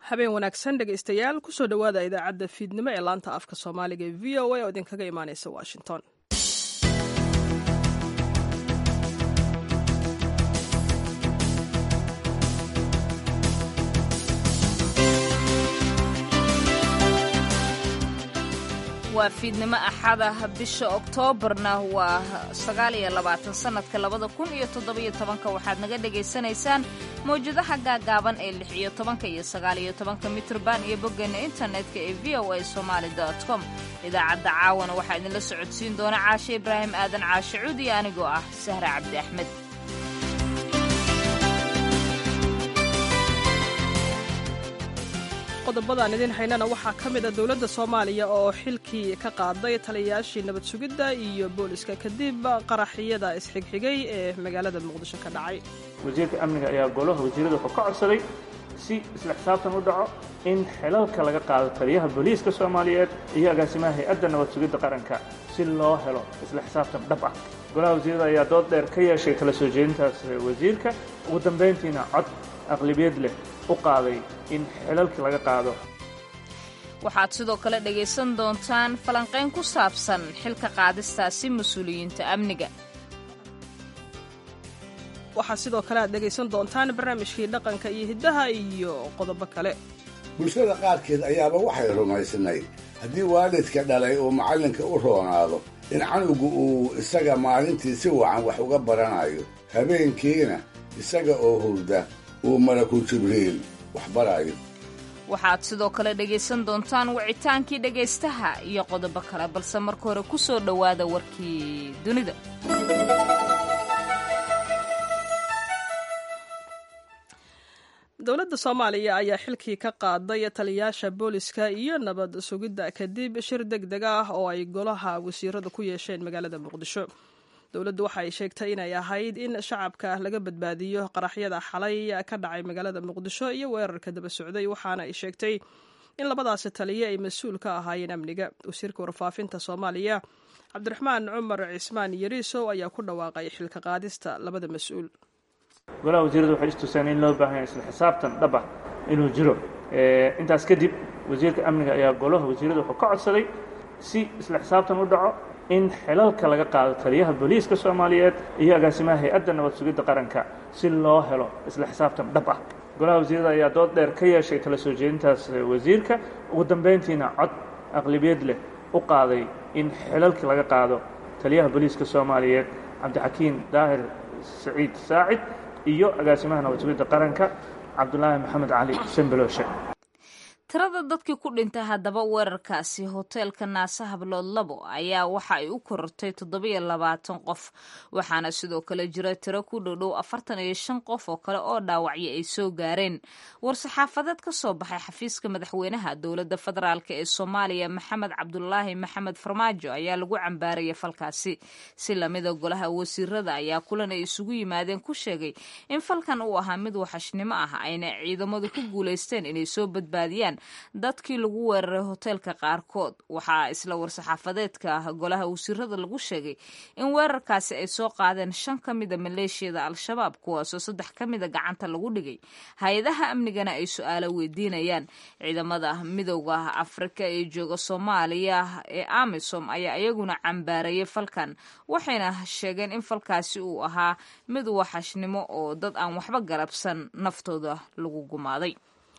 habeen wanaagsan dhegaystayaal kusoo dhowaada idaacadda fiidnimo ee laanta afka soomaaliga ee v o a oo idinkaga imaaneysa washington waa fiidnimo axada bisha oktoobarna waa sagaaliyo labaatan sannadka labada kun iyo toddobiyo tobanka waxaad naga dhagaysanaysaan mawjadaha gaagaaban ee lix iyo tobanka iyo sagaaliyo tobanka mitrban iyo boggeena internetka ee v o a somaali com idaacadda caawana waxaa idinla socodsiin doona caashe ibraahim aadan caashe cuud iyo anigoo ah sahra cabdi axmed qodobadaan idin haynana waxaa ka mid a dowladda soomaaliya oo xilkii ka qaaday taliyayaashii nabad sugidda iyo booliska kadib qaraxyada isxigxigay ee magaalada muqdisho ka dhacay wasiirka amniga ayaa golaha wasiirada wuxuu ka codsaday si isla xisaabtan u dhaco in xilalka laga qaado taliyaha booliiska soomaaliyeed iyo agaasimaha hay-adda nabad sugidda qaranka si loo helo isla xisaabtan dhab ah golaha wasiirada ayaa dood dheer ka yeeshay kala soo jeedintaas wasiirka ugu dambayntiina cod aqlibiyad leh u qaaday in xilalkii laga qaado waxaad sidoo kale dhegaysan doontaan falanqayn ku saabsan xilka qaadistaasi mas-uuliyiinta amniga waxaa sidoo kale aad dhegaysan doontaan barnaamijkii dhaqanka iyo hiddaha iyo qodobo kale bulshada qaarkeed ayaaba waxay rumaysnayd haddii waalidka dhalay uu macallinka u roonaado in canugu uu isaga maalintii si wacan wax uga baranayo habeenkiina isaga oo hurda uu malakul jibriil wax baraayo waxaad sidoo kale dhegaysan doontaan wicitaankii dhegaystaha iyo qodobo kale balse marka hore ku soo dhowaada warkii dunida dowladda soomaaliya ayaa xilkii ka qaaday taliyayaasha booliska iyo nabad sugidda kadib shir deg deg ah oo ay golaha wasiirada ku yeesheen magaalada muqdisho dowladdu waxa ay sheegtay inay ahayd in shacabka laga badbaadiyo qaraxyada xalay ka dhacay magaalada muqdisho iyo weerarka daba socday waxaana ay sheegtay in labadaasi taliye ay mas-uul ka ahaayeen amniga wasiirka warfaafinta soomaaliya cabdiraxmaan cumar cismaan yariisow ayaa ku dhawaaqay xilka qaadista labada mas-uul golaha wasiirada waxay istuseen in loo baahanya isla xisaabtan dhab ah inuu jiro intaas kadib wasiirka amniga ayaa golaha wasiirada wuxuu ka codsaday si isla xisaabtan u dhaco in xilalka laga qaado taliyaha booliiska soomaaliyeed iyo agaasimaha hay-adda nabad sugidda qaranka si loo helo isla xisaabtan dhab ah golaha wasiirada ayaa dood dheer ka yeeshay kala soo jeedintaas wasiirka ugu dambayntiina cod aqlibiyad leh u qaaday in xilalkii laga qaado taliyaha booliiska soomaaliyeed cabdixakiin daahir saciid saacid iyo agaasimaha nabad sugidda qaranka cabdulaahi maxamed cali shambelooshe tirada dadkii ku dhintay haddaba weerarkaasi hoteelka naase hablood labo ayaa waxa ay u korortay toddobiyo labaatan qof waxaana sidoo kale jira tiro ku dhowdhow afartan iyo shan qof oo kale oo dhaawacyo ay soo gaareen war-saxaafadeed ka soo baxay xafiiska madaxweynaha dowladda federaalk ee soomaaliya maxamed cabdulaahi maxamed farmaajo ayaa lagu cambaarayay falkaasi si lamida golaha wasiirada ayaa kulan ay isugu yimaadeen ku sheegay in falkan uu ahaa mid waxashnimo ah ayna ciidamadu ku guulaysteen inay soo badbaadiyaan dadkii lagu weeraray hoteelka qaarkood waxaa isla war-saxaafadeedka golaha wasiirada lagu sheegay in weerarkaasi ay soo qaadeen shan ka mida maleeshiyada al-shabaab kuwaasoo saddex ka mida gacanta lagu dhigay hay-adaha amnigana ay su-aalo weydiinayaan ciidamada midowda afrika ee jooga soomaaliya ee amisom ayaa iyaguna cambaarayay falkan waxayna sheegeen in falkaasi uu ahaa mid waxashnimo oo dad aan waxba garabsan naftooda lagu gumaaday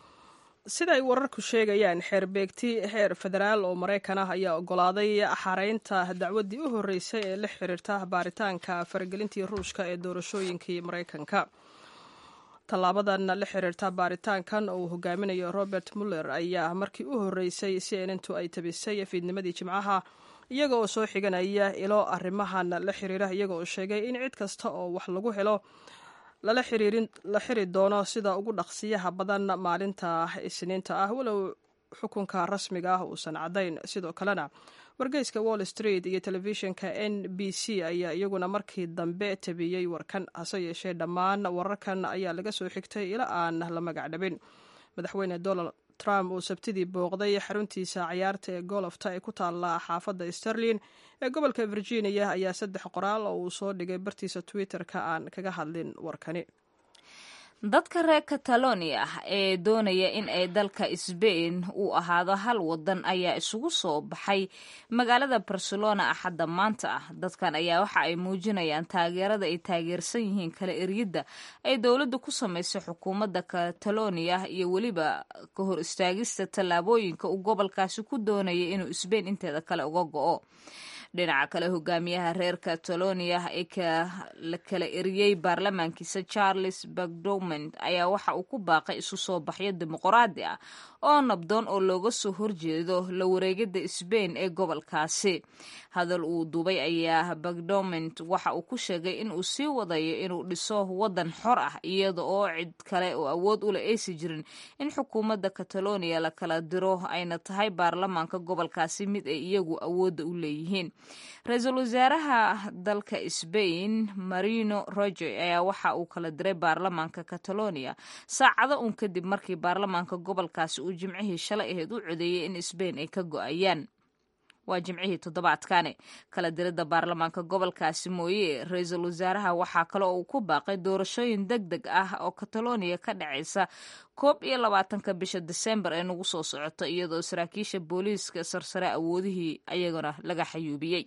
sida ay wararku sheegayaan xeer beegti heer federaal oo maraykan ah ayaa ogolaaday xareynta dacwaddii u horreysay ee la xiriirta baaritaanka faragelintii ruushka ee doorashooyinkii maraykanka tallaabadan la xiriirta baaritaankan oo uu hogaaminayo robert muller ayaa markii u horreysay cnntu ay tabisay fiidnimadii jimcaha iyaga oo soo xiganaya ilo arrimahan la xiriira iyaga oo sheegay in cid kasta oo wax lagu helo la xiri doono sida ugu dhaqsiyaha badan maalinta isniinta ah walow xukunka rasmiga ah uusan caddayn sidoo kalena wargeyska wall street iyo telefishinka n b c ayaa iyaguna markii dambe tabiyey warkan hase yeeshee dhammaan wararkan ayaa laga soo xigtay ila aan la magac dhabin madaxweyne donald trump uu sabtidii booqday xaruntiisa cayaarta ee golofta ee ku taalla xaafadda sterlin ee gobolka virginia ayaa saddex qoraal oo uu soo dhigay bartiisa twitter-ka aan kaga hadlin warkani dadka reer catalonia ee doonaya in ay dalka sbain uu ahaado hal wadan ayaa isugu soo baxay magaalada barcelona axadda maanta ah dadkan ayaa waxa ay muujinayaan taageerada ay taageersan yihiin kala eryadda ay dowladda ku samaysay xukuumadda catalonia iyo weliba ka hor istaagista tallaabooyinka uu gobolkaasi ku doonaya inuu sbain inteeda kale uga go-o dhinaca kale hogaamiyaha reer catalonia ee la kala eriyey baarlamaankiisa charles bagdoment ayaa waxa uu ku baaqay isu soo baxyo dimuqraadi ah oo nabdoon oo looga soo horjeedo la wareegida sbain ee gobolkaasi hadal uu duubay ayaa bagdoment waxa uu ku sheegay in uu sii wadayo inuu dhiso wadan xor ah iyada oo cid kale oo awood ule aysi jirin in xukuumadda catalonia la kala diro ayna tahay baarlamaanka gobolkaasi mid ay iyagu awoodda u leeyihiin ra-iisul wasaaraha dalka sbain marino roger ayaa waxa uu kala diray baarlamaanka catalonia saacado uun kadib markii baarlamaanka gobolkaasi uu jimcihii shalay ahayd u codeeyey in sbain ay ka go-ayaan waa jimcihii toddobaadkani kala diridda baarlamaanka gobolkaasi mooye ra-iisul wasaaraha waxaa kale oo uu ku baaqay doorashooyin deg deg ah oo catalonia ka dhacaysa koob iyo labaatanka bisha desembar ee nagu soo socoto iyadoo saraakiisha booliiska sarsare awoodihii ayagana laga xayuubiyey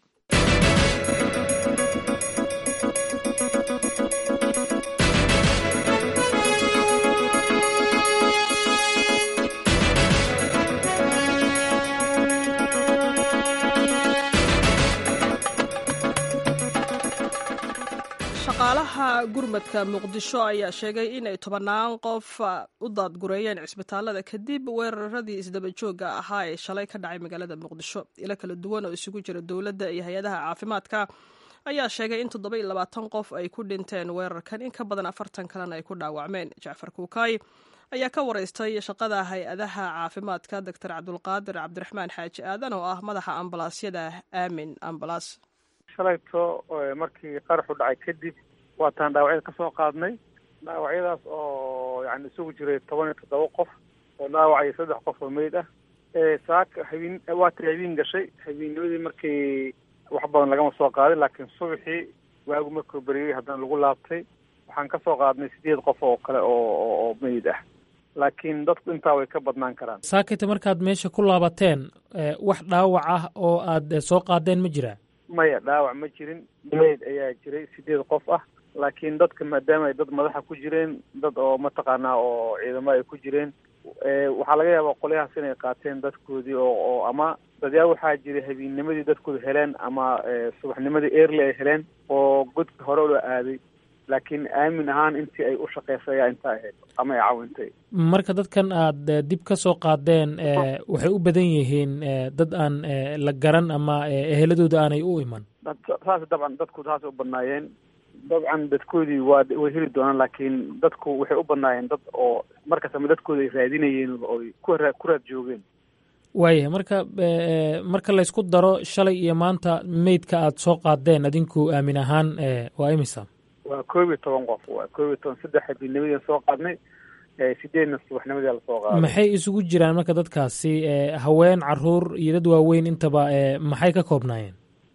shaqaalaha gurmadka muqdisho ayaa sheegay inay tobannaan qof u daadgureeyeen cisbitaalada kadib weeraradii isdabajooga ahaa ee shalay ka dhacay magaalada muqdisho ilo kala duwan oo isugu jira dowladda iyo hay-adaha caafimaadka ayaa sheegay in toddoba-iyo labaatan qof ay ku dhinteen weerarkan in ka badan afartan kalena ay ku dhaawacmeen jacfar kuukaay ayaa ka waraystay shaqada hay-adaha caafimaadka doctor cabdulqaadir cabdiraxmaan xaaji aadan oo ah madaxa ambalaasyada aamin ambalas shalayto markii qaraxu dhacay kadib waataan dhaawacyada ka soo qaadnay dhaawacyadaas oo yani isugu jiray toban iyo toddoba qof oo dhaawacaya saddex qof oo meyd ah saaka habeen waata habeen gashay habeennimadii markii wax badan lagama soo qaadin laakiin subaxii waagu markuu beriyey haddana lagu laabtay waxaan ka soo qaadnay sideed qof oo kale oo oo meyd ah laakiin dadku intaa way ka badnaan karaan saakita markaad meesha ku laabateen wax dhaawac ah oo aad soo qaadeen ma jiraa maya dhaawac ma jirin meyd ayaa jiray sideed qof ah laakiin dadka maadaama ay dad madaxa ku jireen dad oo mataqaanaa oo ciidamo ay ku jireen waxaa laga yaabaa qolyahaas inay qaateen dadkoodii oo oo ama dadyaa waxaa jiray habeenimadii dadkooda heleen ama subaxnimadii early ay heleen oo godka hore loo aaday laakiin aamin ahaan intii ay u shaqeysay ayaa intaa ahayd ama ay caawintay marka dadkan aad dib ka soo qaadeen waxay u badan yihiin dad aan la garan ama eheladooda aanay u iman saas dabcan dadku saasay u badnaayeen dabcan dadkoodii waa way heli doonaan laakiin dadku waxay u badnaayeen dad oo markastama dadkooda ay raadinayeen ooy ku ra ku raad joogeen waayahay marka marka laysku daro shalay iyo maanta meydka aad soo qaadeen adinku aamin ahaan waa imisa waa koob iyo toban qof waa koob iyo toban saddex habeennimadii soo qaadnay sideedna subaxnimadii lasoo qaaday maxay isugu jiraan marka dadkaasi haween caruur iyo dad waaweyn intaba maxay ka koobnaayeen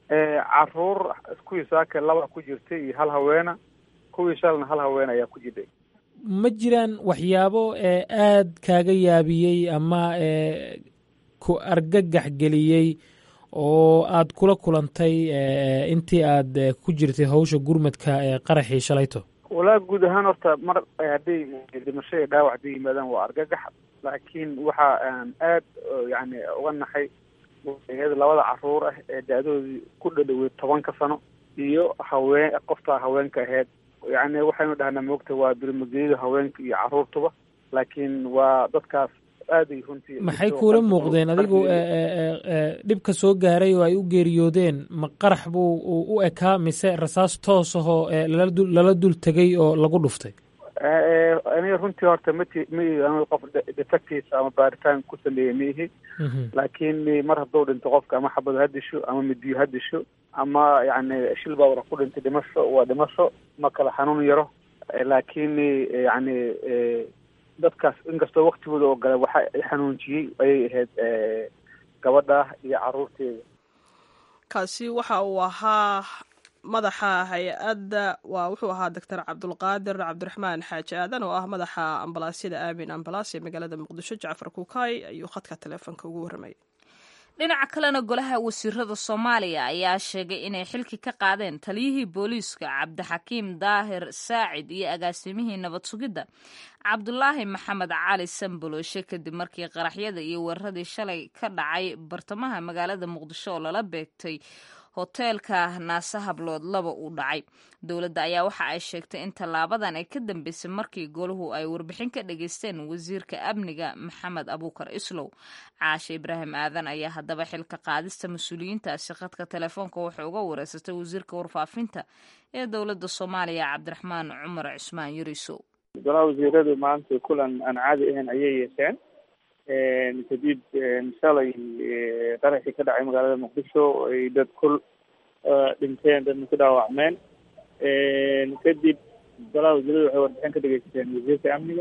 caruur kuwii saaka laba ku jirtay iyo hal haweena kuwii shalna hal haween ayaa ku jirtay ma jiraan waxyaabo aad kaaga yaabiyey ama ku argagax geliyey oo aad kula kulantay intii aad ku jirtay hawsha gurmadka ee qaraxii shalayto walaa guud ahaan horta mar hadday dhimasho iyo dhaawac hadday yimaadaan waa argagax laakiin waxa aan aad yani uga naxay labada caruur ah ee da-doodii ku dhadhowey tobanka sano iyo haween qoftaa haweenka ahayd yani waxaynu dhahnaa moogta waa birmageeyada haweenka iyo caruurtuba laakiin waa dadkaas aaday runtii maxay kuula muuqdeen adigu dhibka soo gaaray oo ay u geeriyoodeen ma qarax buu u ekaa mise rasaas toos ahoo lala dul tegay oo lagu dhuftay aniga runtii horta mati ma qof detectis ama baaritaan ku sameeyey ma ihi laakiin mar hadduu dhinto qofka ama xabado ha disho ama midiyo ha disho ama yani shil baa wara ku dhintay dhimasho waa dhimasho ma kala xanuun yaro laakiin yani dadkaas inkastoo waktigooda oo gale waxa xanuunjiyey ayay ahayd gabadha iyo caruurteeda kaasi waxa uu ahaa madaxa hay-adda waa wuxuu ahaa doctor cabdulqaadir cabdiraxmaan xaaji aadan oo ah madaxa ambalaasyada aamin ambalaas ee magaalada muqdisho jacfar kuukay ayuu khadka taleefonka ugu warramayay dhinaca kalena golaha wasiirada soomaaliya ayaa sheegay inay xilki ka qaadeen taliyihii booliiska cabdixakiim daahir saacid iyo agaasimihii nabad sugidda cabdulaahi maxamed cali sambolooshe kadib markii qaraxyada iyo weeraradii shalay ka dhacay bartamaha magaalada muqdisho oo lala beegtay hoteelka naase hablood laba uu dhacay dowladda ayaa waxa ay sheegtay in tallaabadan ay ka dambeysay markii golahu ay warbixin ka dhageysteen wasiirka amniga maxamed abuukar islow caashe ibraahim aadan ayaa haddaba xilka qaadista mas-uuliyiintaasi khadka telefoonka waxay uga wareysatay wasiirka warfaafinta ee dowladda soomaaliya cabdiraxmaan cumar cusmaan yuriso golaha wasiiradu maanta kulan aan caadi ahayn ayay yeesheen kadib shalay qaraxii ka dhacay magaalada muqdisho ay dad kul dhinteen dadna ku dhaawacmeen kadib golaha wasiiradu waxay warbixin ka dhegeysateen wasiirka amniga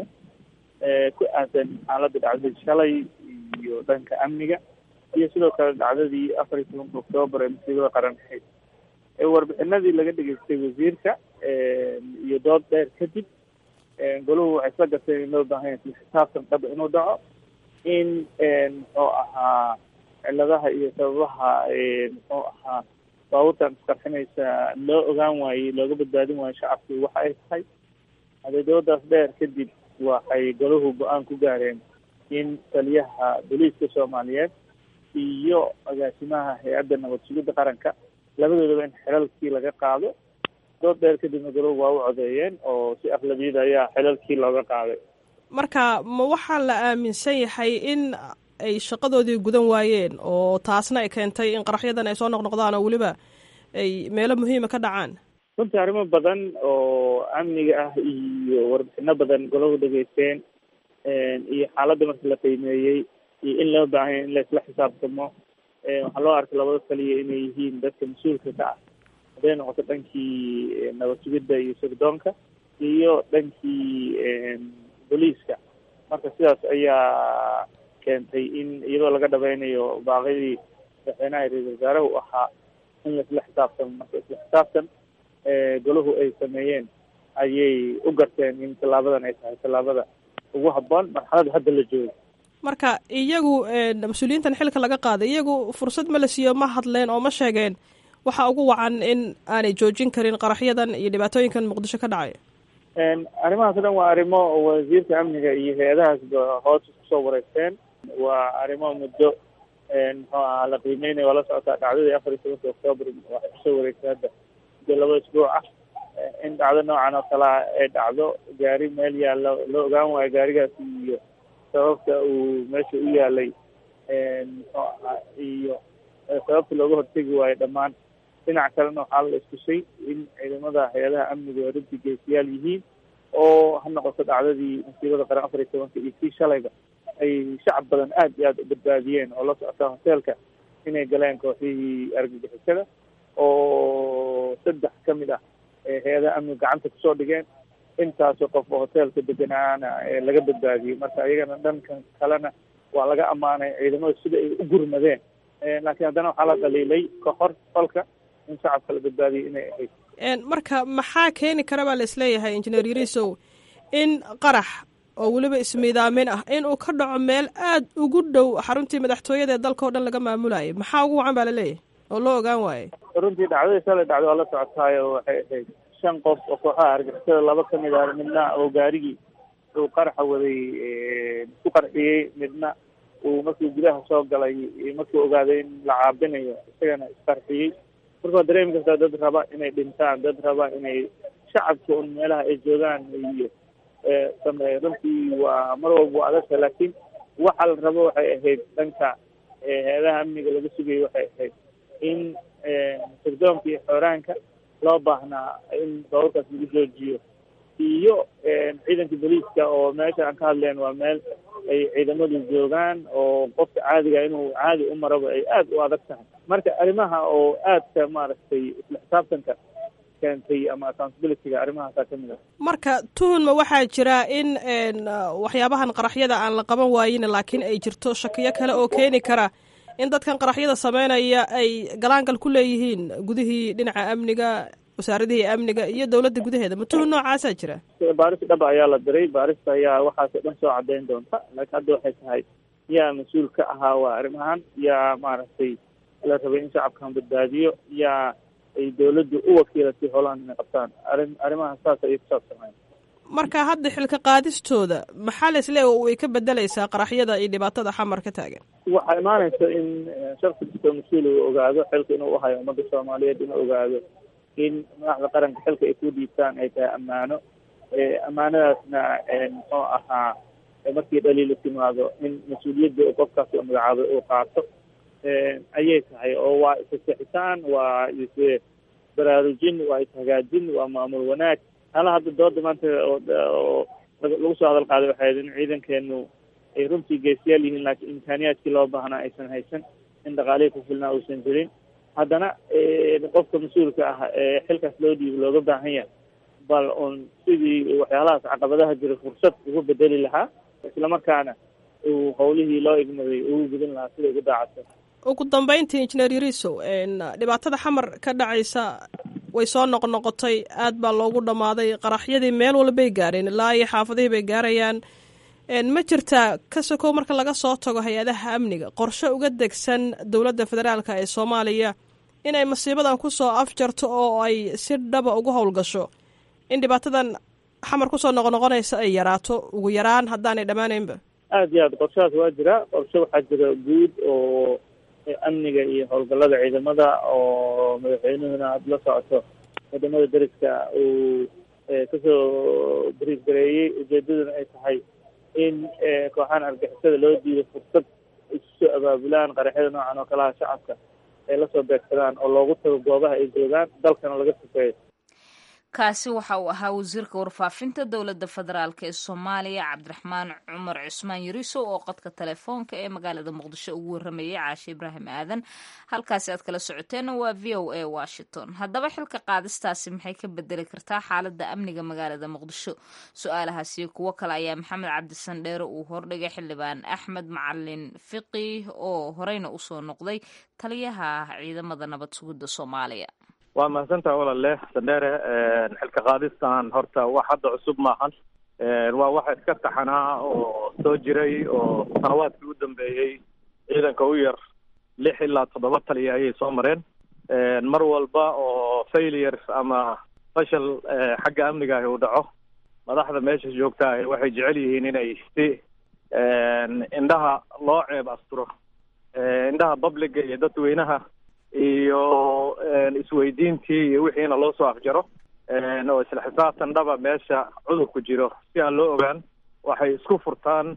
ku aadan xaaladda dhacdadii shalay iyo dhanka amniga iyo sidoo kale dhacdadii afar iyo tobanka oktoobar ee musiibada qaran ahayd warbixinadii laga dhegeystay wasiirka iyo dood dheer kadib golahu waxay isla garteen in loo baahan yahay isla xisaabtan dhaba inuu dhaco in muxuu ahaa ciladaha iyo sababaha muxuu ahaa baabuurtan isqarxinaysa loo ogaan waayey looga badbaadin waayo shacabkii waxa ay tahay adeedoodaas dheer kadib waxay golahu go-aan ku gaareen in taliyaha booliiska soomaaliyeed iyo agaasimaha hay-adda nabad sugidda qaranka labadoodaba in xilalkii laga qaado dood dheer kadibna golahu waa u codeeyeen oo si aqlabiyada ayaa xilalkii looga qaaday marka ma waxaa la aaminsan yahay in ay shaqadoodii gudan waayeen oo taasna ay keentay in qaraxyadan ay soo noqnoqdaan oo weliba ay meelo muhiima ka dhacaan runtii arrimo badan oo amniga ah iyo warbixino badan golahu dhegeysteen iyo xaaladda marka la qiimeeyey iyo in loo baahanya in la isla xisaabtamo waxaa loo arkay labada kaliya inay yihiin dadka mas-uulka ka ah hadday noqoto dhankii nabad sugidda iyo sirdoonka iyo dhankii booliiska marka sidaas ayaa keentay in iyadoo laga dhabeynayo baaqidii madaxweynaha ra-isul wasaaraha u ahaa in laisla xisaabtamo marka isla xisaabtan golahu ay sameeyeen ayay u garteen in tallaabadan ay tahay tallaabada ugu habboon marxalada hadda la joogo marka iyagu mas-uuliyiintan xilka laga qaaday iyagu fursad ma la siiyo ma hadleen oo ma sheegeen waxa ugu wacan in aanay joojin karin qaraxyadan iyo dhibaatooyinkan muqdisho ka dhacay arrimahaas o dhan waa arrimo wasiirka amniga iyo hay-adahaasba hoos kusoo wareegteen waa arrimo muddo muxuu ahaa la qiimeynaya waa la socotaa dhacdadii afar iyo tobanka octoobar waxay kusoo wareegtay hadda muddo laba isbuuc ah in dhacdo noocan oo kalea ay dhacdo gaari meel yaalla loo ogaan waayo gaarigaasi iyo sababta uu meesha u yaalay muxuu ahaa iyo sababta looga hortegi waayo dhammaan dhinac kalena waxaa la iskusay in ciidamada hay-adaha amniga ay runtii geesiyaal yihiin oo ha noqoto dhacdadii musiibada qaran afar iyo tobanka iyo kii shalayba ay shacab badan aad iyo aada u badbaadiyeen oo la socota hoteelka inay galeen kooxihii argagixisada oo saddex ka mid ah hay-adaha amniga gacanta kusoo dhigeen intaasoo qof oo hoteelka deganaana laga badbaadiyey marka iyagana dhankan kalena waa laga ammaanay ciidamada sida ay u gurmadeen laakiin haddana waxaa la dhaliilay kahor falka in shacabka la badbaadiyay inay ahayd marka maxaa keeni kara baa la isleeyahay injineer yarisow in qarax oo weliba ismiidaamin ah in uu ka dhaco meel aada ugu dhow xaruntii madaxtooyada ee dalka o dhan laga maamulayay maxaa ugu wacan baa laleeyahay oo loo ogaan waayey runtii dhacdadii shalay dhacdo waa la socotaayo waxay ahayd shan qof oo kooxaha argixisada laba ka mid ah midna oo gaarigii uu qaraxa waday isku qarxiyey midna uu markii gudaha soo galay markii ogaaday in la caabinayo isagana isqarxiyey marka waa dareemi kartaa dad raba inay dhintaan dad raba inay shacabka un meelaha ay joogaan iyo sameeyo runtii waa mar walba waa adagta laakiin waxa la rabo waxay ahayd dhanka hay-adaha amniga laga sugayo waxay ahayd in sirdoonka iyo xooraanka loo baahnaa in baaburkaas lagu joojiyo iyo ciidanka booliiska oo meesha aan ka hadleen waa meel ay ciidamadu joogaan oo qofka caadiga inuu caadi u maraba ay aada u adag tahay marka arrimaha oo aadka maaragtay isla xisaabtanka keentay ama accountabilityga arrimahaasaa kamid ah marka tuhunma waxaa jira in waxyaabahan qaraxyada aan la qaban waayin laakiin ay jirto shakiyo kale oo keeni kara in dadkan qaraxyada sameynaya ay galaangal ku leeyihiin gudihii dhinaca amniga wasaaradihii amniga iyo dowladda gudaheeda matuhu noocaasaa jira baaris dhaba ayaa la diray baarista ayaa waxaasoo dhan soo caddayn doonta laakiin hadda waxay tahay yaa mas-uul ka ahaa waa arrimahan yaa maaragtay la rabay in shacabkan badbaadiyo yaa ay dowladdu u wakiilatay howlahan inay qabtaan arrin arrimaha saas ayay kusaabsanayn marka hadda xilka qaadistooda maxaa la isleeya way ka bedelaysaa qaraxyada iyo dhibaatada xamar ka taagan waxaa imaanaysa in shaksi kastoo mas-uul uu ogaado xilka inuu uhayo ummadda soomaaliyeed inuu ogaado in madaxda qaranka xilka ay ku dhiibtaan ay tahay ammaano ammaanadaasna muxuu ahaa markii dhaliila timaado in mas-uuliyadda qofkaas la magacaabay uu qaato ayay tahay oo waa isasexitaan waa is baraarujin waa ishagaajin waa maamul wanaag hala hadda dooda maanta oo lagu soo hadal qaaday waxay ahayd in ciidankeenu ay runtii geesiyaal yihiin laakiin imkaaniyaadkii loo baahnaa aysan haysan in dhaqaalihii ku filnaa uusan jirin haddana qofka mas-uulka ah ee xilkaas loo dhiibo looga baahan yahay bal un sidii waxyaalahaas caqabadaha jira fursad ugu bedeli lahaa islamarkaana uu howlihii loo igmaday ugu gudin lahaa sida ugu daacadsa ugu dambeyntii injineer yariso dhibaatada xamar ka dhacaysa way soo noqnoqotay aad baa loogu dhammaaday qaraxyadii meel walbay gaareen ilaa iyo xaafadihii bay gaarayaan ma jirtaa ka sokow marka laga soo tago hay-adaha amniga qorshe uga degsan dowladda federaalka ee soomaaliya inay masiibadan kusoo afjarto oo ay si dhaba ugu howlgasho in dhibaatadan xamar kusoo noqnoqonaysa ay yaraato ugu yaraan haddaanay dhammaanaynba aada iyo aad qorshahaas waa jira qorshe waxaa jira guud oo amniga iyo howlgallada ciidamada oo madaxweynuhuna aada la socoto wadamada deriska uu kasoo bariif gareeyey ujeedaduna ay tahay in kooxahan argixisada loo diido fursad isu soo abaabulaan qaraxyada noocan oo kalaha shacabka ay lasoo beegsadaan oo loogu tago goobaha ay joogaan dalkana laga sufeeyo kaasi waxa uu ahaa wasiirka warfaafinta dowladda federaalk ee soomaaliya cabdiraxmaan cumar cusmaan yariso oo qodka telefoonka ee magaalada muqdisho ugu waramayay caashe ibraahim aadan halkaasi aad kala socoteenna waa v o a washington haddaba xilka qaadistaasi maxay ka bedeli kartaa xaaladda amniga magaalada muqdisho su-aalahaasiyo kuwo kale ayaa maxamed cabdisandheere uu hordhigay xildhibaan axmed macalin fiqi oo horeyna usoo noqday taliyaha ciidamada nabad sugidda soomaaliya waa mahadsantaha walaale sandheere xilka qaadistan horta wax hadda cusub maahan waa waxa iska taxanaa oo soo jiray oo sanawaadkii u dambeeyey ciidanka u yar lix ilaa toddoba taliya ayay soo mareen mar walba oo failure ama fashal xagga amniga ahi uu dhaco madaxda meesha joogtaa waxay jecel yihiin inay si indhaha loo ceeb asturo indhaha publica iyo dadweynaha iyo isweydiintii iyo wixiina loo soo afjaro oo isla xisaabtan dhaba meesha cudurku jiro si aan loo ogaan waxay isku furtaan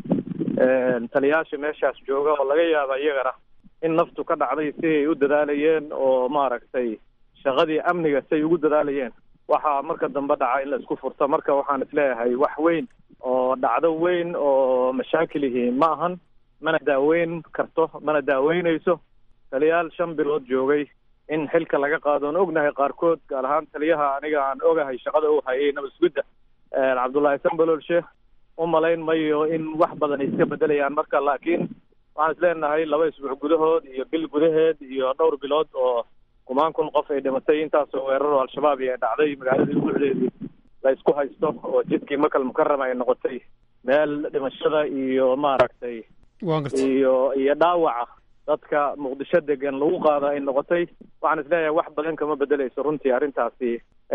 taliyaasha meeshaas jooga oo laga yaaba iyagana in naftu ka dhacday si ay u dadaalayeen oo maaragtay shaqadii amniga si ay ugu dadaalayeen waxaa marka dambe dhaca in la isku furto marka waxaan isleeyahay wax weyn oo dhacdo weyn oo mashaakilihi ma ahan mana daaweyn karto mana daaweynayso taliyaal shan bilood joogay in xilka laga qaado on ognahay qaarkood gaar ahaan taliyaha aniga aan ogahay shaqada u hayay nabasgudda cabdullaahi sambalol sheekh u malayn mayo in wax badan ay iska bedelayaan marka laakiin waxaan is leenahay laba isbuuc gudahood iyo bil gudaheed iyo dhowr bilood oo kumaan kun qof ay dhimatay intaasoo weeraro al-shabaab iyo ay dhacday magaaladii buucdeedii la isku haysto oo jidkii makal mukarama ay noqotay meel dhimashada iyo maaragtay iyo iyo dhaawaca dadka muqdisho degan lagu qaado ay noqotay waxaan isleeyahay wax badan kama bedeleyso runtii arrintaasi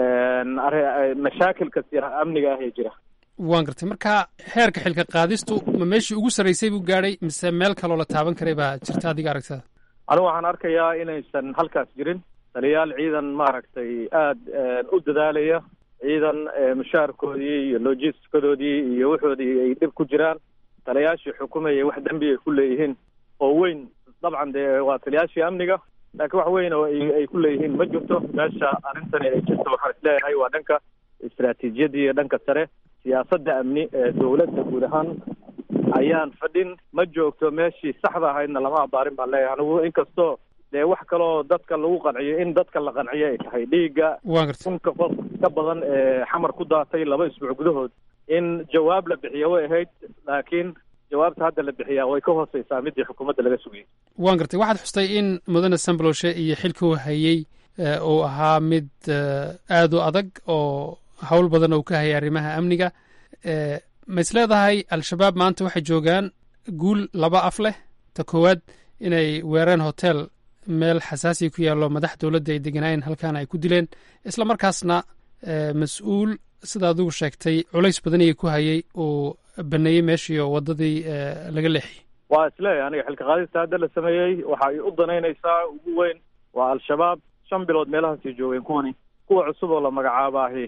mashaakilka amniga ah ee jira waan gartay marka heerka xilka qaadistu ma meeshii ugu sarraysay buu gaadhay mise meel kaloo la taaban karay baa jirta adiga aragtada anigu waxaan arkayaa inaysan halkaas jirin taliyaal ciidan maaragtay aada u dadaalaya ciidan mushaarkoodii iyo logisticadoodii iyo wuxoodii ay dhib ku jiraan taliyaashii xukumayay wax dembi ay ku leeyihiin oo weyn dabcan dee waa taliyaashii amniga laakiin wax weyn oo ay ku leeyihiin ma jirto meesha arrintani ay jirto waxaan isleeyahay waa dhanka istaraatiijiyadii iyo dhanka sare siyaasadda amni ee dowladda guud ahaan ayaan fadhin ma joogto meeshii saxda ahaydna lama abaarin baan leeyahay anigu inkastoo dee wax kaloo dadka lagu qanciyo in dadka la qanciyo ay tahay dhiigga kunka qof ka badan ee xamar ku daatay laba isbuuc gudahood in jawaab la bixiyo way ahayd laakiin jawaabta hadda la bixiyaa way ka hooseysaa midii xukuumadda laga sugayay waan gartay waxaad xustay in mudane sambaloshe iyo xilka uu hayey uu ahaa mid aada u adag oo howl badan uu ka hayay arrimaha amniga ma is leedahay al-shabaab maanta waxay joogaan guul laba af leh ta koowaad inay weerareen hotel meel xasaasiya ku yaallo madax dowladda ay deganaayeen halkaana ay ku dileen isla markaasna mas-uul sida adigu sheegtay culays badan ayay ku hayay uu baneeyey meeshii oo waddadii laga leexiyey waa isleeyahay aniga xilka qaadista hadda la sameeyey waxa ay u danaynaysaa ugu weyn waa al-shabaab shan bilood meelahaasay joogeen kuwani kuwa cusub oo la magacaabaahi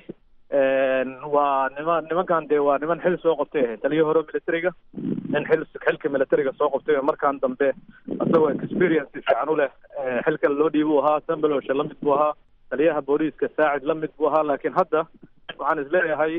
waa niman nimankan dee waa niman xil soo qabtay ahayd taliyo hore militariga nin xil xilka militariga soo qabtay markaan dambe isagoo experience fiican u leh xilka loo dhiibuu ahaa sambalosha lamid buu ahaa taliyaha booliiska saacid lamid buu ahaa laakiin hadda waxaan isleeyahay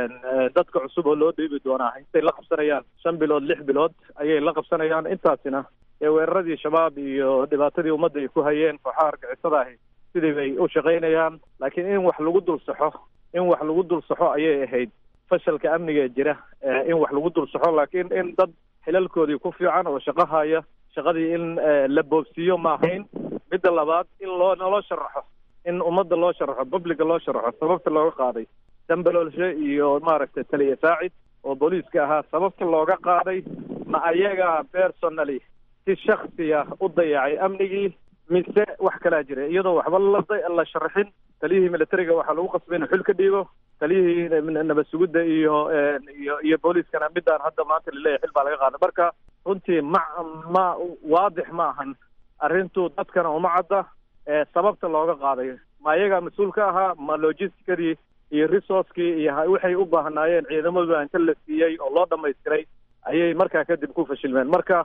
dadka cusub oo loo dhiibi doonaa intay la qabsanayaan shan bilood lix bilood ayay la qabsanayaan intaasina ee weeraradii shabaab iyo dhibaatadii ummadda ay ku hayeen kooxaha argixisada ahi sidii bay u shaqaynayaan laakiin in wax lagu dul saxo in wax lagu dul saxo ayay ahayd fashalka amniga jira in wax lagu dul saxo laakiin in dad xilalkoodii ku fiican oo shaqo haya shaqadii in la boobsiiyo ma ahayn midda labaad in loo naloo sharaxo in ummadda loo sharaxo publica loo sharaxo sababta looga qaaday dambalolshe iyo maaragtay taliya saacid oo booliiska ahaa sababta looga qaaday ma ayaga personally si shaksiya u dayacay amnigii mise wax kalaa jira iyadoo waxba la sharaxin taliyihii militariga waxaa lagu qasbay inuu xil ka dhiibo taliyihii nabad sugidda iyo iyo iyo booliiskana midaan hadda maanta laleeyahay xil baa laga qaaday marka runtii ma ma waadix ma ahan arrintu dadkana uma cadda sababta looga qaaday ma ayagaa mas-uul ka ahaa ma logisticadii iyo resourcekii iyo waxay u baahnaayeen ciidamadu inta la siiyey oo loo dhamaystiray ayay markaa kadib ku fashilmeen marka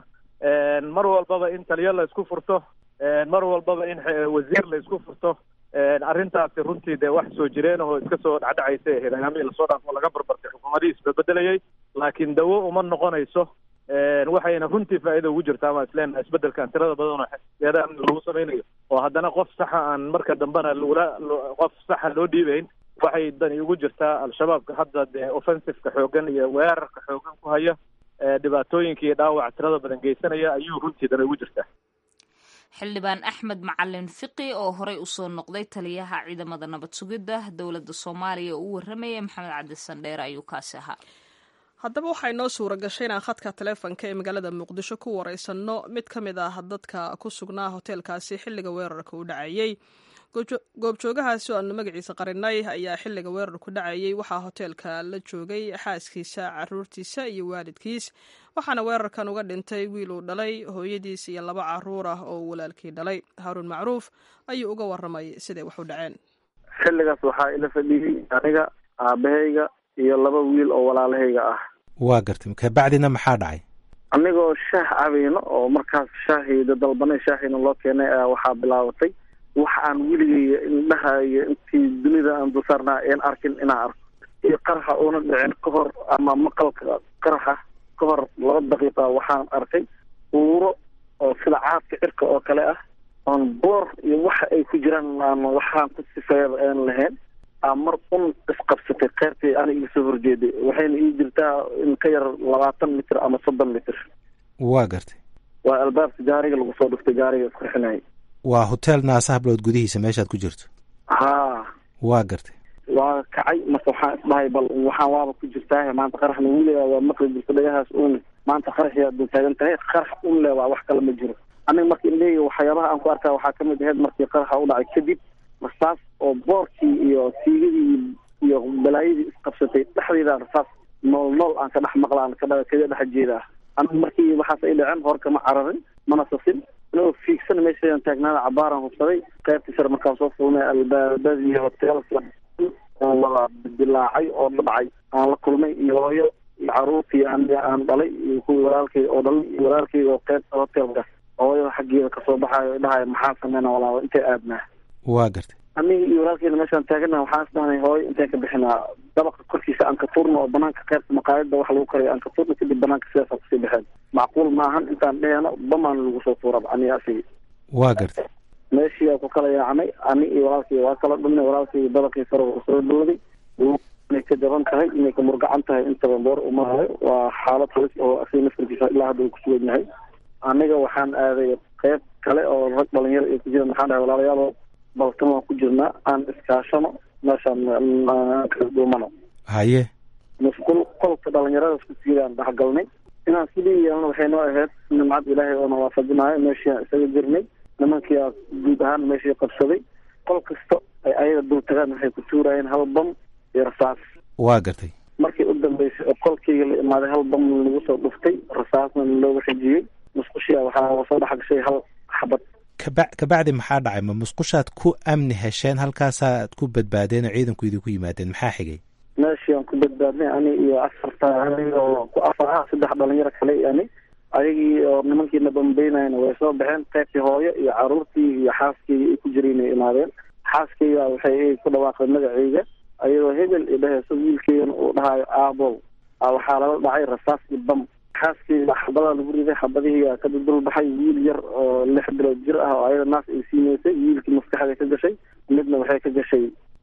mar walbaba in taliyo la isku furto mar walbaba in wasiir la isku furto arrintaasi runtii dee wax soo jireen oo iska soo dhacdhacaysa ahayd ayaamihii lasoo dhaaf oo laga barbartay xukuumadihii isbebedelayay laakiin dawo uma noqonayso waxayna runtii faa'iida ugu jirtaa ama isleena isbedelkan tirada badan oo geeda amni lagu samaynayo oo haddana qof saxa aan marka dambena lagula qof saxa loo dhiibayn waxay dani ugu jirtaa al-shabaabka hadda dee offensiveka xoogan iyo weerarka xoogan ku haya dhibaatooyinka iyo dhaawac tirada badan geysanaya ayuu runtii dani ugu jirtaa xildhibaan axmed macalin fiqi oo horey usoo noqday taliyaha ciidamada nabad sugidda dowladda soomaaliya oo u warramaya maxamed cabdi sandheere ayuu kaasi ahaa haddaba waxaa inoo suura gashay inaan khadka taleefonka ee magaalada muqdisho ku wareysanno mid ka mid ah dadka ku sugnaa hoteelkaasi xilliga weerarka u dhacayey goobjoogahaasi oo aanu magaciisa qarinay ayaa xilliga weerarku dhacayey waxaa hoteelka la joogay xaaskiisa caruurtiisa iyo waalidkiis waxaana weerarkan uga dhintay wiil uu dhalay hooyadiis iyo laba caruur ah oo uu walaalkii dhalay haaruun macruuf ayuu uga waramay siday wax u dhaceen xilligaas waxaa ila fadhiyey aniga aabahayga iyo laba wiil oo walaalahayga ah waa gartay kabacdina maxaa dhacay anigoo shaah cabayno oo markaas shaahiyda dalbanay shaahiina loo keenay ayaa waxaa bilaabatay wax aan weligay indhaha iyo intii dunida aan dulsaarnaa een arkin inaan arko iyo qaraxa uuna dhicin ka hor ama maqalka qaraxa ka hor laba daqiiqa waxaan arkay uuro oo sida caadka cirka oo kale ah oon boor iyo waxa ay ku jiraan aan waxaan ku sifeeya aan lahayn aa mar un isqabsatay keyrtii ana iga soo horjeeday waxayna ii jirtaa in ka yar labaatan mitir ama soddon mitir waa gartay waa albaabka gaariga lagu soo dhuftay gaariga isqurxinayay waa hotel naasa hablood gudihiisa meeshaad ku jirto haa waa gartay waa kacay marka waxaan isdhahay bal waxaan waaba ku jirtaa maanta qaraxna weliga waa maqli jirta dhagahaas uun maanta qaraxyaa dul taagan tahay qarax un le waa wax kale ma jiro aniga marka indhahayga waxyaabaha aan ku arkaa waxaa kamid ahayd markii qaraxa u dhacay kadib rasaas oo boorkii iyo siigadii iyo balaayadii isqabsatay dhexdeeda rasaas nool nool aan ka dhex maqlaan kaga dhex jeedaa aniga markii waxaas ay dhaceen hor kama cararin mana sasin anigoo fiigsan meeshaan taagnaada cabaaraan hubsaday qaybtii sare markaan soo fulnay albaabadii hoteelka oo wada dilaacay oo dhacay aan la kulmay iyo hooyo iyo caruurtii aniga aan dhalay iyo kuwii walaalkay oo dhalay iyo walaalkayga oo qaybta hoteelka hooyada xaggeeda kasoo baxaayo dhahaya maxaa sameyna walaalo intay aadnaa waa gartay aniga iyo walaalkeyna meeshaan taagana waxaan isdhahnay hooyo intaan ka bixinaa dabaqa korkiisa aan ka tuurno oo banaanka qaybta maqaayada wax lagu karayo aan ka tuurno kadib banaanka sidaasa kusii baxeen macquul maahan intaan dheheno bamaan lagu soo tuuraba aniga asigi waa gartay meeshii aa ku kala yaacnay ani iyo walaalkay waa kala dhumnay walaalkay dabaqii sare uu soo dhowday inay ka jaban tahay inay ka murgacan tahay intaba boor umaayo waa xaalad halis oo asiga naftarkiisa ilaa hadda uu kusugan yahay aniga waxaan aaday qeyb kale oo rag dhalinyaro ay ku jiraan maxaan dhahay walaalayaal balkan waan ku jirnaa aan iskaashano meeshaan kala duumano haye masquul qolka dhalinyaradaas ku siidaan dhexgalnay inaan sidii yeelno waxay noo ahayd nimcad ilaahay oona waafajinayo meeshii aan isaga jirnay nimankii aa guud ahaan meeshii qabsaday qol kasta ay ayaga dul tagaan waxay ku tuurayeen hal bam iyo rasaas waa gartay markii u dambeysay oo qolkayga la imaaday hal bam lagu soo dhuftay rasaasna looga xijiyey musqushia waxaa soo dhex gashay hal xabad kaba kabacdi maxaa dhacay ma musqushaad ku amni hesheen halkaasaad ku badbaadeen oo ciidanku idinku yimaadeen maxaa xigay meeshii aan ku badbaadnay ani iyo afarta aniga oo ku afar ah saddex dhalinyaro kale ani ayagii oo nimankiina bambeynayna way soo baxeen qaybtii hooyo iyo caruurtii iyo xaaskeyga ay ku jireen ay imaadeen xaaskeyga waxay ku dhawaaqday magaceyga ayadoo hebel i dhaheyso wiilkeygana uu dhahayo aabow waxaa lala dhacay rasaas iyo bam xaaskeyga xabadaa lagu riday xabadihii ka dudulbaxay wiil yar oo lix bilood jir ah oo ayada naas ay siineysay wiilkii maskaxda ka gashay midna waxay ka gashay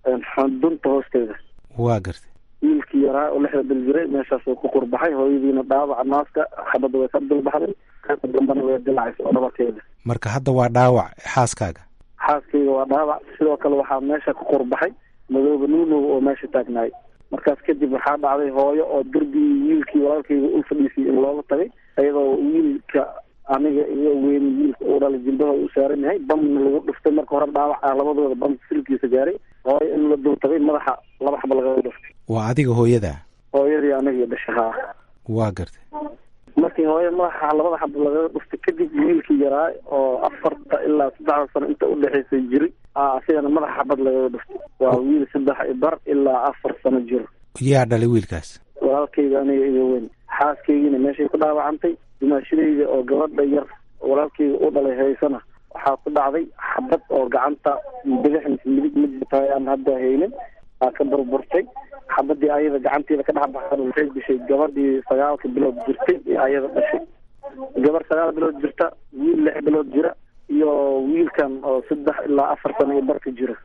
dunta hoosteeda waa gartay wiilkii yaraa oo lixda bil jiray meeshaasuu ku qurbaxay hooyadiina dhaawaca naaska xabadda way ka dulbaxday qaybta dambana way dilacaysa oo dhabarkeeda marka hadda waa dhaawac xaaskaaga xaaskeyga waa dhaawac sidoo kale waxaa meesha ku qurbaxay madooba nuunow oo meesha taagnaay markaas kadib waxaa dhacday hooyo oo derbigii wiilkii walaalkeyga ul fadhiisay in looga tagay iyadoo wiilka aniga iyo weyn wiilka uu dhalay jilbaha u saaran yahay bamna lagu dhuftay marka hore dhaawac ah labadooda bam silkiisa gaaray hooyo in la dul tagay madaxa laba xaba lagaga dhuftay waa adiga hooyadaa hooyadii aniga dhashahaa waa gartay markii hooyo madaxa labada xaba lagaga dhuftay kadib wiilkii yaraa oo afarta ilaa saddexda sano inta udhexaysay jiri asigana madaxa xabad lagaga dhuftay waa wiil saddex bar ilaa afar sano jiro yaa dhalay wiilkaas walaalkeyga aniga iyo weyn xaaskeygiina meeshay ku dhaawacantay dumaashadeyda oo gabadha yar walaalkeyga u dhalay haysana waxaa ku dhacday xabad oo gacanta bidix mise midig mid tahay aan hadda haynin aa ka burburtay xabadii ayada gacanteeda ka dhex baxsan waxay dishay gabadhii sagaalka bilood jirtay ee ayada dhashay gabar sagaal bilood jirta wiil lix bilood jira iyo wiilkan oo saddex ilaa afar sano iyo barka jira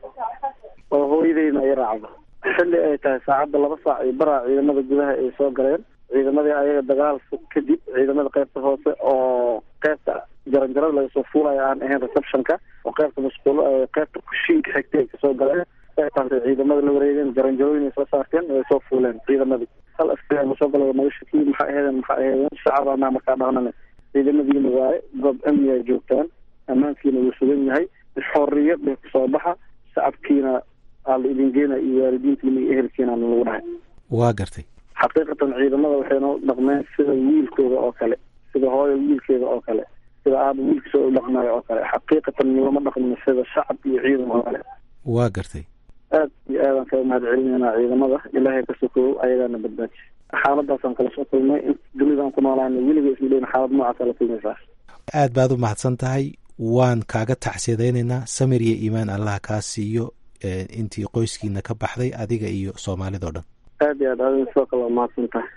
oo hooyadeyna ay raacdo xilli ay tahay saacadda laba saac iyo baraa ciidamada gudaha ay soo galeen ciidamadii ayaga dagaal fog kadib ciidamada qaybta hoose oo qaybta jaranjarada laga soo fuulayo aan ahayn receptionka oo qaybta masquulo qaybta kushiinka xigtay ay kasoo galeen qaybtaas ciidamada la wareegeen jaranjarooyin ay soo saarteen way soo fuuleen ciidamadii hal askari ma soo gala naga shakii maxay ahaydeen maxay ahaydeen shacabana markaa dhaqnane ciidamadiina waaye goob amni ay joogtaan ammaankiina wuu sugan yahay xorriyad bay kusoo baxa shacabkiina aa la idin geena iyo waalidiintiina iyo ehelkiina lagu dhahay waa gartay xaqiiqatan ciidamada waxay noo dhaqmeen sida wiilkooda oo kale sida hooyo wiilkeeda oo kale sida aaba wiilkiisa u dhaqmayo oo kale xaqiiqatan nilama dhaqmin sida shacab iyo ciidan oo kale waa gartay aad iyo aadaan kaga mahad celinaynaa ciidamada ilaahay ka sokow ayagaana badbaaji xaaladaasaan kala soo kulmay in dunidaan ku noolaana weliga isma dheyn xaalad noocaasa la kulmaysaa aad baad u mahadsan tahay waan kaaga tacsiyadaynaynaa samir iyo iimaan allah kaa siiyo intii qoyskiina ka baxday adiga iyo soomaalidao dhan aad iyo aad adin sidoo kale waa mahadsan tahay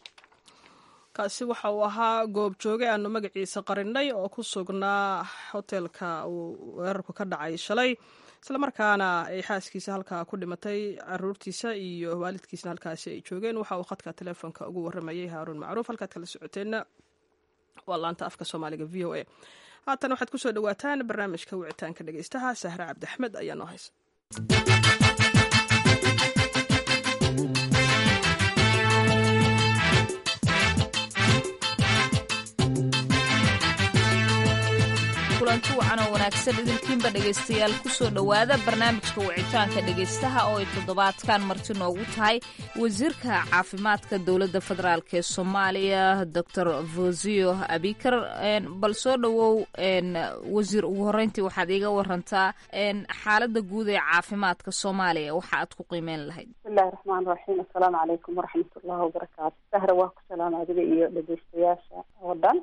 kaasi waxa uu ahaa goob jooge aanu magaciisa qarinay oo ku sugnaa hotelka uu weerarku ka dhacay shalay islamarkaana ay xaaskiisa halkaa ku dhimatay caruurtiisa iyo waalidkiisna halkaasi ay joogeen waxa uu khadka telefoonka ugu waramayay haaruun macruuf halkaad kala socoteenna waa laanta afka soomaaliga v o a haatan waxaad kusoo dhawaataan barnaamijka wicitaanka dhegeystaha sahre cabdi axmed ayaa noo haysa kulanti wacan oo wanaagsan idinkiinba dhegaystayaal kusoo dhowaada barnaamijka wicitaanka dhegaystaha oo ay toddobaadkan marti noogu tahay wasiirka caafimaadka dowladda federaalk ee soomaaliya doctor vosio abikar bal soo dhowow wasiir ugu horreyntii waxaad iiga warantaa xaaladda guud ee caafimaadka soomaaliya waxa aad ku qiimeyn lahayd bismillahi raxmaan raxiim assalaamu calaykum waraxmat ullahi wabarakaatu sahra waa ku salaama adiga iyo dhegeystayaasha oo dhan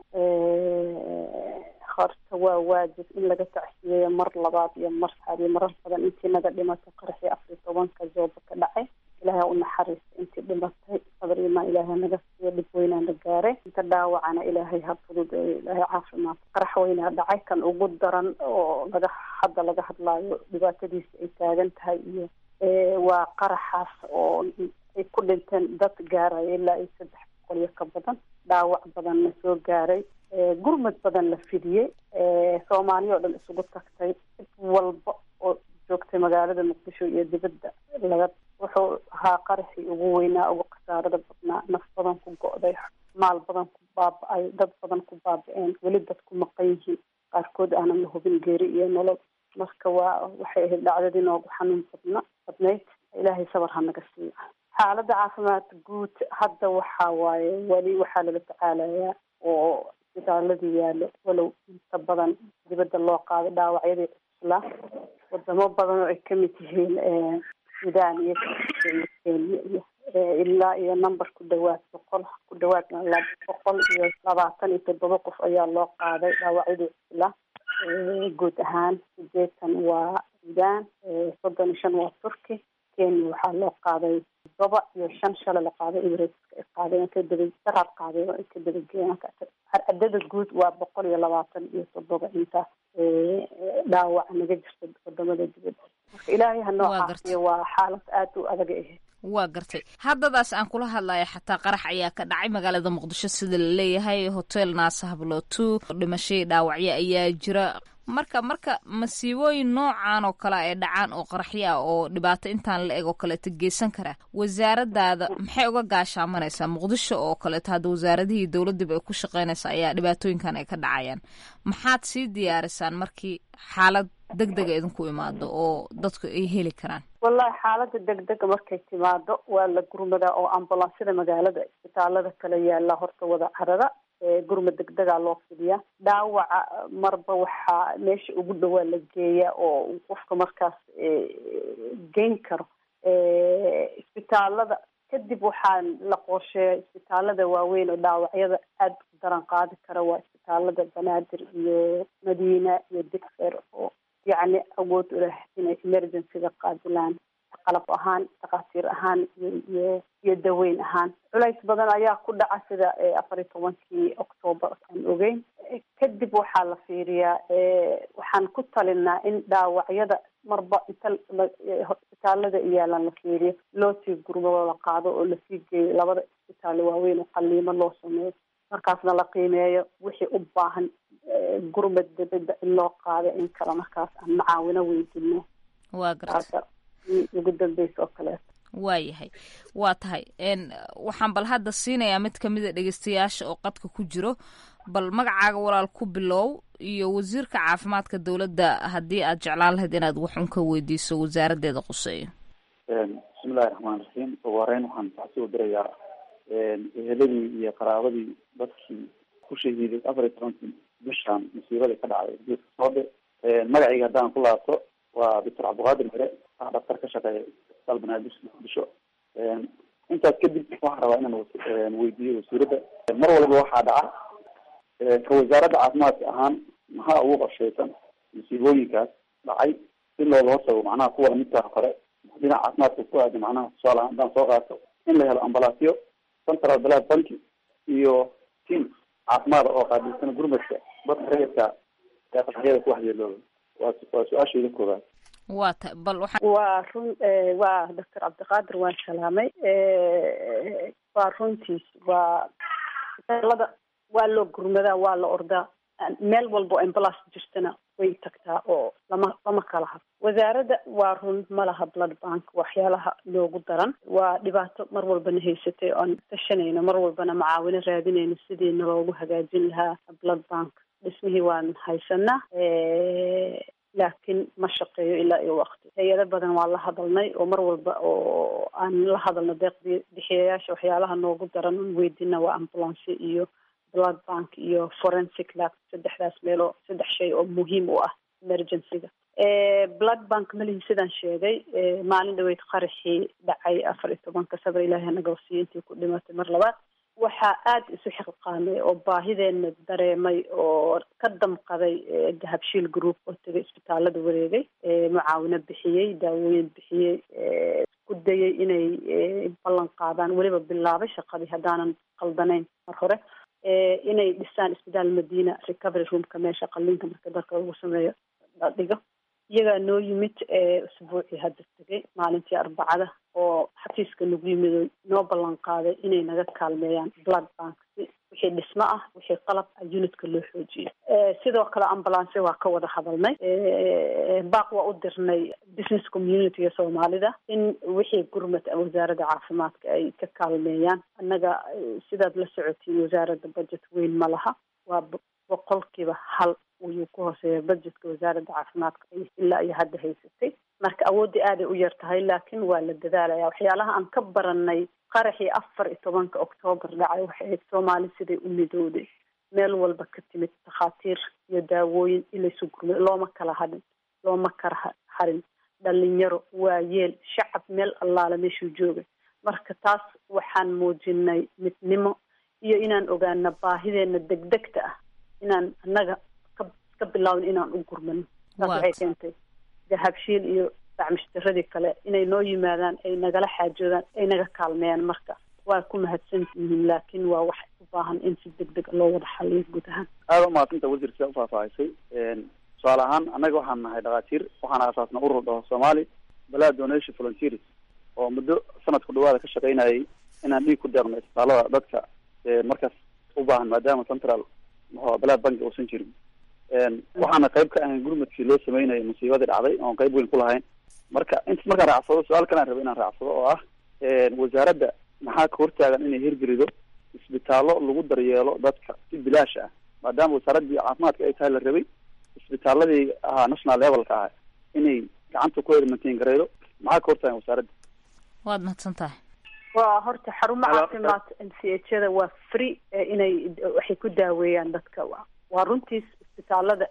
horta waa waajib in laga tacsiyeeyo mar labaad iyo mar saxaad iyo marar badan intii naga dhimatay qaraxii afar iyo tobanka jooba ka dhacay ilaahay u naxariista intii dhimatay sabr imaan ilaahay naga siiyo dhib weynaa la gaaray inta dhaawacana ilaahay ha fududeeyo ilaahay caafimaad qarax weynaa dhacay kan ugu daran oo laga hadda laga hadlaayo dhibaatadiisa ay taagan tahay iyo waa qaraxaas oo ku dhinteen dad gaaraya ilaa iyo saddex boqol iyo ka badan dhaawac badanna soo gaaray gurmad badan la fidiyey soomaaliya oo dhan isugu tagtay cid walba oo joogtay magaalada muqdisho iyo dibadda laga wuxuu ahaa qaraxii ugu weynaa ugu khasaarada badnaa naf badan ku go'day maal badan ku baaba-ay dad badan ku baaba-een weli dad ku maqan yihiin qaarkood aanan la hubin geeri iyo nolol marka waa waxay ahayd dhacdadii noogu xanuun badna badnayd ilaahay sabar ha naga siiyo xaaladda caafimaad guud hadda waxa waaye weli waxaa lala tacaalayaa oo isbitaaladii yaalo walow inta badan dibadda loo qaado dhaawacyadii cuslaa wadamo badan oo ay kamid yihiin sudan iyo iyo kenya iyo ilaa iyo number ku dhawaad boqol ku dhawaad boqol iyo labaatan iyo toddoba qof ayaa loo qaaday dhaawacyadii cuslaa guud ahaan sideetan waa sudan soddon iyo shan waa turkey kenya waxaa loo qaaday todoba iyo shan shalay la qaaday emirateska ay qaadeen ka daba daraar qaadeen oo ay ka dabageeyeen cadada guud waa boqol iyo labaatan iyo toddoba inta dhaawac naga jirta wadamada dibadda marka ilaahay hanoo caafiyo waa xaalad aada u adag ahayd waa gartay haddadaas aan kula hadlaya xataa qarax ayaa ka dhacay magaalada muqdisho sida la leeyahay hotel naasa hablotu dhimashadii dhaawacyo ayaa jira marka marka masiibooyin noocan oo kale ay dhacaan oo qaraxyo ah oo dhibaato intaan la eg oo kaleeto geysan kara wasaaradaada maxay uga gaashaamanaysaa muqdisho oo kaleeto hadda wasaaradihii dowladdiiba ay ku shaqeynaysa ayaa dhibaatooyinkan ay ka dhacayaan maxaad sii diyaarisaan markii xaalad deg dega idinku imaado oo dadku ay heli karaan wallahi xaalada deg dega markay timaado waa la gurmadaa oo ambulansada magaalada isbitaalada kala yaala horta wada carada gurmad degdegaa loo fidiyaa dhaawaca marba waxaa meesha ugu dhawaa la geeyaa oo qofka markaas geyn karo isbitaalada kadib waxaa la qorsheeya isbitaalada waaweyn oo dhaawacyada aada u daran qaadi kara waa isbitaalada banaadir iyo madiina iyo digfer oo yacni awood u leh inay emergencyga qaadilaan qalab ahaan dhakhaatiir ahaan iyo iyo iyo daweyn ahaan culays badan ayaa ku dhaca sida afar iyo tobankii octoobar aan ogeyn kadib waxaa la fiiriyaa waxaan ku talinaa in dhaawacyada marba inta isbitaalada iyaalan la fiiriyo loo sii gurmado la qaado oo lasii geeyo labada isbitaalo waaweyn oo qaliimo loo sameeyo markaasna la qiimeeyo wixii u baahan gurmad dibadda in loo qaado in kale markaas aan macaawino weydino waa garta ugu dambeysa oo kaleeto waayahay waa tahay waxaan bal hadda siinayaa mid kamida dhegeystayaasha oo qadka ku jiro bal magacaaga walaal ku bilow iyo wasiirka caafimaadka dowladda haddii aad jeclaan lahayd inaad wax un ka weydiiso wasaaraddeeda quseeyo bismillahi raxmaan raxiim ugu horeyn waxaan taxsi u dirayaa eheladii iyo qaraabadii dadkii ku shahiiday afar iyo tobankii bishaan musiibadii ka dhacday geeska soode magacayga haddaan ku laabto waa doctor cabdiqaadir mere ah dhaktar ka shaqeeya isbitaal banaadir muqdisho intaas kadib waxaan rabaa inaan weydiiyo wasiiradda mar walba waxaa dhaca ka wasaaradda caafimaadka ahaan maxaa ugu qorshaysan musiibooyinkaas dhacay si looga hortago macnaha kuwa lamidkaa hore dhinaca caafimaadka ku aada macnaha tusaale ahaan haddaan soo qaato in la helo ambalaasyo central blood banki iyo team caafimaada oo qaabilsan gurmadka dadka rayidka ee qaraxyada ku waxyeelooba waa waa su-aashayda koobaad waa ta bal waxaa waa run waa doctor cabdiqaadir waan salaamay waa runtiis waa isbitaalada waa loo gurmadaa waa la ordaa meel walba oo ambulance jirtana way tagtaa oo lama lama kala had wasaaradda waa run ma laha blood bank waxyaalaha loogu daran waa dhibaato mar walbana haysatay oan tashanayno mar walbana macaawino raadinayno sidiina loogu hagaajin lahaa blood bank dhismihii waan haysanaa laakiin ma shaqeeyo ilaa iyo waqti hay-ado badan waa la hadalnay oo mar walba oo aan la hadalno deeq bixiyayaasha waxyaalaha noogu daran on weydina waa ambulance iyo blood bank iyo forensic lab saddexdaas meeloo saddex shay oo muhiim u ah emergencyga blood bank malihi sidaan sheegay maalin dhaweyd qaraxii dhacay afar iyo tobanka sabar ilaahi hanaga wasiyo intii ku dhimatay mar labaad waxaa aada isu xiqqaamay oo baahideena dareemay oo ka damqaday dahabshiil group oo tegay isbitaalada wareegay mucaawino bixiyey daawooyin bixiyey ku dayay inay ballan qaadaan weliba bilaabay shaqadii haddaanan qaldanayn mar hore inay dhisaan isbitaal madiina recovery roomka meesha qalinka marka dalka lagu sameeyo la dhigo iyagaa noo yimid usbuucii hadda tegay maalintii arbacada oo xafiiska nagu yimid oo noo ballan qaaday inay naga kaalmeeyaan blood bank si wixii dhismo ah wixii qalab ah unitka loo xoojiyo sidoo kale ambulance waa ka wada hadalnay baaq waa u dirnay business communityga soomaalida in wixii gurmad wasaaradda caafimaadka ay ka kaalmeeyaan annaga sidaad la socotiin wasaaradda budget weyn ma laha waa boqolkiiba hal ayuu ku hooseeya budgetka wasaaradda caafimaadka ilaa iyo hadda haysatay marka awooddii aaday u yar tahay laakiin waa la dadaalaya waxyaalaha aan ka baranay qaraxii afar iyo tobanka oktoobar dhacay waxay ahayd soomaali siday u midowday meel walba ka timid takhaatiir iyo daawooyin ilaysu gurmay looma kala hadhin looma kala harin dhalinyaro waayeel shacab meel allaala meeshuu joogay marka taas waxaan muujinay midnimo iyo inaan ogaana baahideena degdegta ah inaan annaga ka ka bilaawno inaan u gurmano taas waxay keentay dahabshiil iyo dacmishtiradii kale inay noo yimaadaan ay nagala xaajoodaan ay naga kaalmeeyaan marka waa ku mahadsan yihiin laakiin waa wax u baahan in si deg deg loo wada xaliyo guud ahaan aada umahadsantaa wasiir sidaa ufaahfaahisay tusaale ahaan annaga waxaan nahay dhakhaatiir waxaan aasaasna urur dhaho soomaali balaa donation volunteers oo muddo sanadku dhawaada ka shaqaynayay inaan dhiig ku deeqno isbitaalada dadka markaas u baahan maadaama central balaa banki uusan jirin waxaana qayb ka ahayn gurmadkii loo sameynayay musiibadii dhacday oon qayb weyn ku lahayn marka intas markaan raacsado su-aal kalaan raba inaan raacsado oo ah wasaaradda maxaa ka hortaagan inay hirgelido isbitaallo lagu daryeelo dadka si bilaash ah maadaama wasaaraddii caafimaadka ay tahay la rabay isbitaaladii ahaa national levelka ah inay gacanta ku mantain gareydo maxaa ka hortaagan wasaaradda waad mahadsan tahay waa horta xarumo caafimaad m c h da waa free inay waxay ku daaweeyaan dadka waa runtiis isbitaalada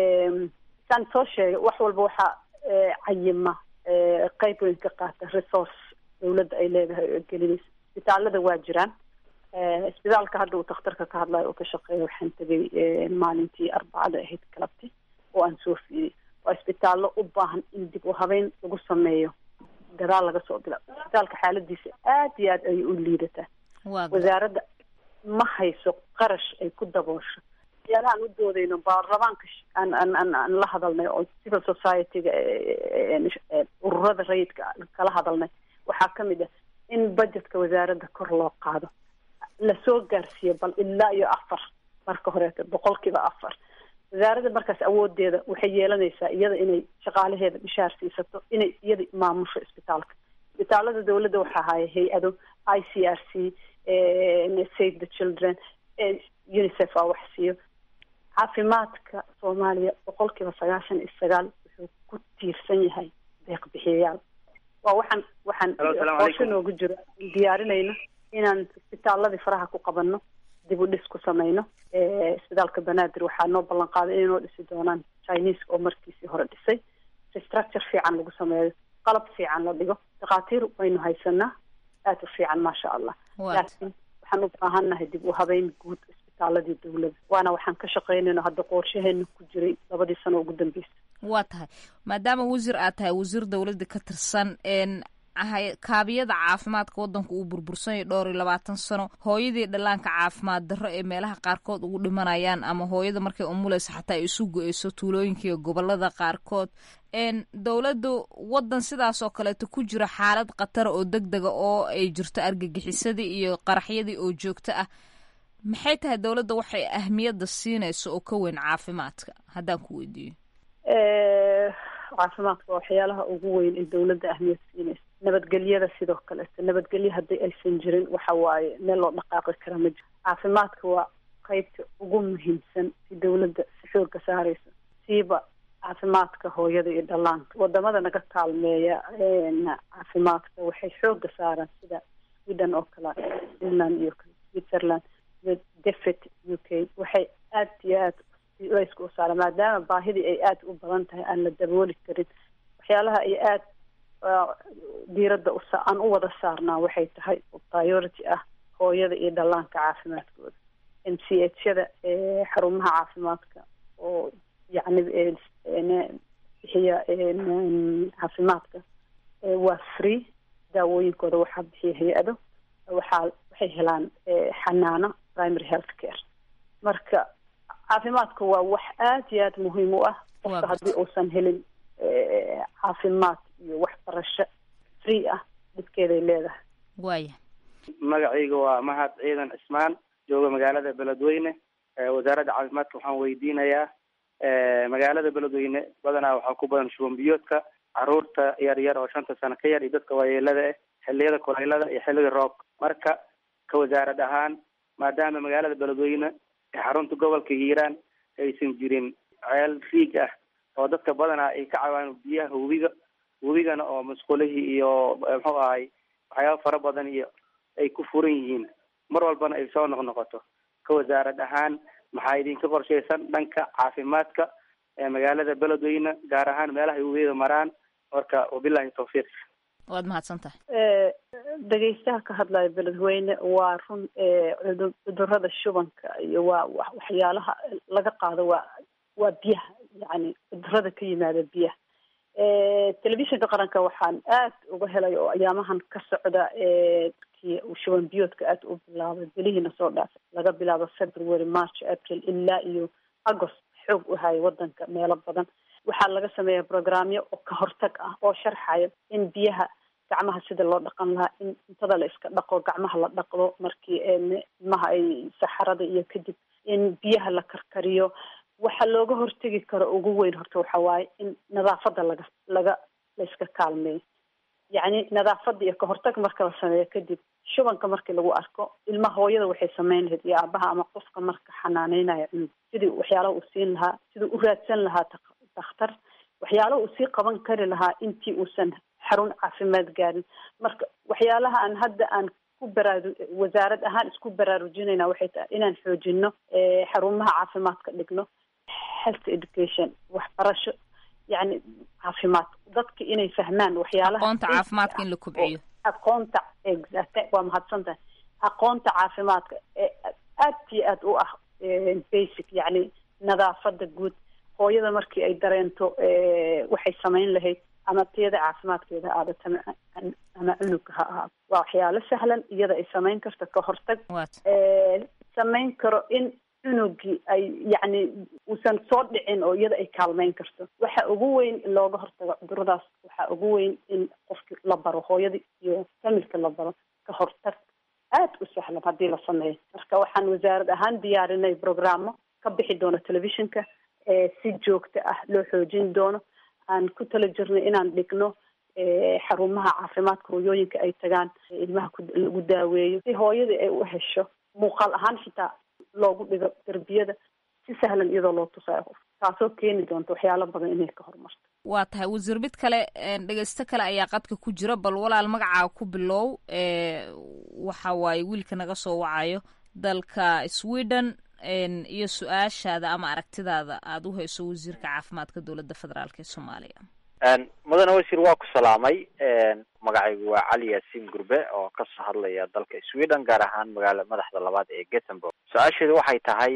saan soo sheegay wax walba waxaa cayima qeyb weyn ka qaata resource dawladda ay leedahay oo gelinaysa isbitaalada waa jiraan isbitaalka hadda uu takhtarka ka hadlayo oo ka shaqeeya waxaan tegay maalintii arbacada ahayd galabti oo aan soo fiiriyay waa isbitaallo u baahan in dib u habeyn lagu sameeyo gadaal laga soo bila isbitaalka xaaladiisa aad iyo aad ayay u liidataa wasaaradda ma hayso qarash ay ku daboosho waxyaalaha aan u doodayno baarlamaanka aan aan aan aan la hadalnay oo civil society-ga ururada rayidka kala hadalnay waxaa ka mid ah in budgetka wasaaradda kor loo qaado lasoo gaarsiiyo bal ilaa iyo afar marka horeeto boqolkiiba afar wasaaradda markaas awoodeeda waxay yeelanaysaa iyada inay shaqaalaheeda mishaar siisato inay iyada maamusho isbitaalka isbitaalada dawladda waxaa haya hay-ado i c r c save the children unicef aa wax siiyo caafimaadka soomaaliya boqolkiiba sagaashan iyo sagaal wuxuu ku tiirsan yahay deeq bixiyayaal waa waxaan waxaan qoosho noogu jiro diyaarinayno inaan isbitaaladii faraha ku qabanno dib u dhis ku samayno isbitaalka banaadir waxaa noo ballan qaaday inay noo dhisi doonaan chinese oo markiisii hore dhisay restructure fiican lagu sameeyo qalab fiican la dhigo dhakhaatiir waynu haysanaa aada u fiican maasha allah laakiin waxaan u baahannahay dib u habeyn guud isbitaaladii dawladda waana waxaan ka shaqaynayno hadda qorshaheena ku jiray labadii sano ugu dambeysa waa tahay maadaama wasiir aad tahay wasiir dawladda ka tirsan kaabiyada caafimaadka waddanka uu burbursanyay dhowr iyo labaatan sano hooyadii dhallaanka caafimaad darro ee meelaha qaarkood ugu dhimanayaan ama hooyada markay umuleysa xataa ay isu go-eyso tuulooyinka iyo gobolada qaarkood dowladdu waddan sidaas oo kaleeto ku jira xaalad khatara oo deg dega oo ay jirto argagixisadii iyo qaraxyadii oo joogto ah maxay tahay dowladda waxay ahmiyadda siinayso oo ka weyn caafimaadka haddaan ku weydiiyo caafimaadka waa waxyaalaha ugu weyn ee dawladda ahmiyad siinaysa nabadgelyada sidoo kaleeto nabadgelyo haddii aysan jirin waxa waaye meel loo dhaqaaqi kara ma jiro caafimaadka waa qeybta ugu muhiimsan si dawladda si xooga saaraysa siiba caafimaadka hooyada iyo dhallaanka wadamada naga kaalmeeya caafimaadka waxay xooga saaraan sida sweden oo kale finland iyo switzerland iyo defet u k waxay aad iyo aad layska u saara maadaama baahidii ay aada u badan tahay aan la dabooli karin waxyaalaha ay aada diiradda usa aan u wada saarnaa waxay tahay priority ah hooyada iyo dhallaanka caafimaadkooda m c h yada xarumaha caafimaadka oo yacni bixiya caafimaadka waa free daawooyinkooda waxaa bixiya hay-ado waxaa waxay helaan xanaano primary health care marka caafimaadka waa wax aada iyo aada muhiim u ah qofka haddii uusan helin caafimaad iyo waxbarasho free ah dhibkeeday leedahay waaya magacayga waa mahad ciidan cismaan jooga magaalada beledweyne wasaaradda caafimaadka waxaan weydiinayaa magaalada beledweyne badanaa waxaa ku badan shuban biyoodka caruurta yar yar oo shanta sano ka yar iyo dadka waayeelada ah xiliyada kuleylada iyo xilliga roobka marka ka wasaarad ahaan maadaama magaalada beledweyne ee xarunta gobolka hiiraan aysan jirin ceel riig ah oo dadka badanaa ay ka caawaan biyaha webiga webigana oo musqulihii iyo muxuu ahay waxyaaba fara badan iyo ay ku furan yihiin mar walbana ay soo noqnoqoto ka wasaarad ahaan maxaa idinka qorshaysan dhanka caafimaadka ee magaalada beledweyne gaar ahaan meelaha ay webiyada maraan marka wabilahi tawfiiq waad mahadsan tahay dhegeystaha ka hadlaya beledweyne waa run cudurada shubanka iyo waa waxyaalaha laga qaado waa waa biyaha yani cudurada ka yimaada biyaha telefishinka qaranka waxaan aad uga helay oo ayaamahan ka socda kii uu shuban biyoodka aad u bilaabay belihiina soo dhaafay laga bilaabo february march april ilaa iyo agost xoog u haya wadanka meelo badan waxaa laga sameeya programyo oo ka hortag ah oo sharxaya in biyaha gacmaha sida loo dhaqan lahaa in cuntada la iska dhaqo gacmaha la dhaqdo markii ilmaha ay saxarada iyo kadib in biyaha la karkariyo waxa looga hortegi karo ugu weyn horta waxa waaye in nadaafada laga laga la iska kaalmeeyo yacni nadaafada iyo kahortag marka la sameeyo kadib shubanka markii lagu arko ilmaha hooyada waxay sameyn lahayd iyo aabaha ama qofka marka xanaaneynaya cunug sidii waxyaalaha uu siin lahaa sidii u raadsan lahaa dakhtar waxyaalaha uu sii qaban kari lahaa intii uusan xarun caafimaad gaarin marka waxyaalaha aan hadda aan ku baraaru wasaarad ahaan isku baraarujinayna waxay tahay inaan xoojino xarumaha caafimaadka dhigno health education waxbarasho yani caafimaad dadka inay fahmaan waxyaalaha aqoonta caafimaadka in la kobciyo aqoonta exact waa mahadsan tahay aqoonta caafimaadka ee aad iyo aad u ah basic yani nadaafada guud hooyada markii ay dareento waxay samayn lahayd ama tiyada caafimaadkeeda ha aadato ama cunugka ha ahaato waa waxyaalo sahlan iyada ay samayn karto ka hortag samayn karo in cunugii ay yacni uusan soo dhicin oo iyada ay kaalmeyn karto waxa ugu weyn in looga hortago cuduradaas waxa ugu weyn in qofki la baro hooyadii iyo familka la baro ka hortag aad u sahlan haddii la sameeyo marka waxaan wasaarad ahaan diyaarinay programmo ka bixi doono telefishinka si joogto ah loo xoojin doono aan ku tala jirnay inaan dhigno xarumaha caafimaadka hooyooyinka ay tagaan ilmaha lagu daaweeyo si hooyadii ay u hesho muuqaal ahaan xitaa loogu dhigo derbiyada si sahlan iyadoo loo tusayo qof taasoo keeni doonta waxyaalo badan inay ka horumarto waa tahay wasiir mid kale dhegeysto kale ayaa qadka ku jira bal walaal magacaa ku bilow waxa waaye wiilka naga soo wacayo dalka sweden iyo su-aashaada ama aragtidaada aada u hayso wasiirka caafimaadka dowladda federaalk ee soomaaliya mudane wasiir waa ku salaamay magacaygu waa cali yaasiin gurbe oo kasoo hadlaya dalka sweden gaar ahaan magaala madaxda labaad ee gothenburg su-aasheedu waxay tahay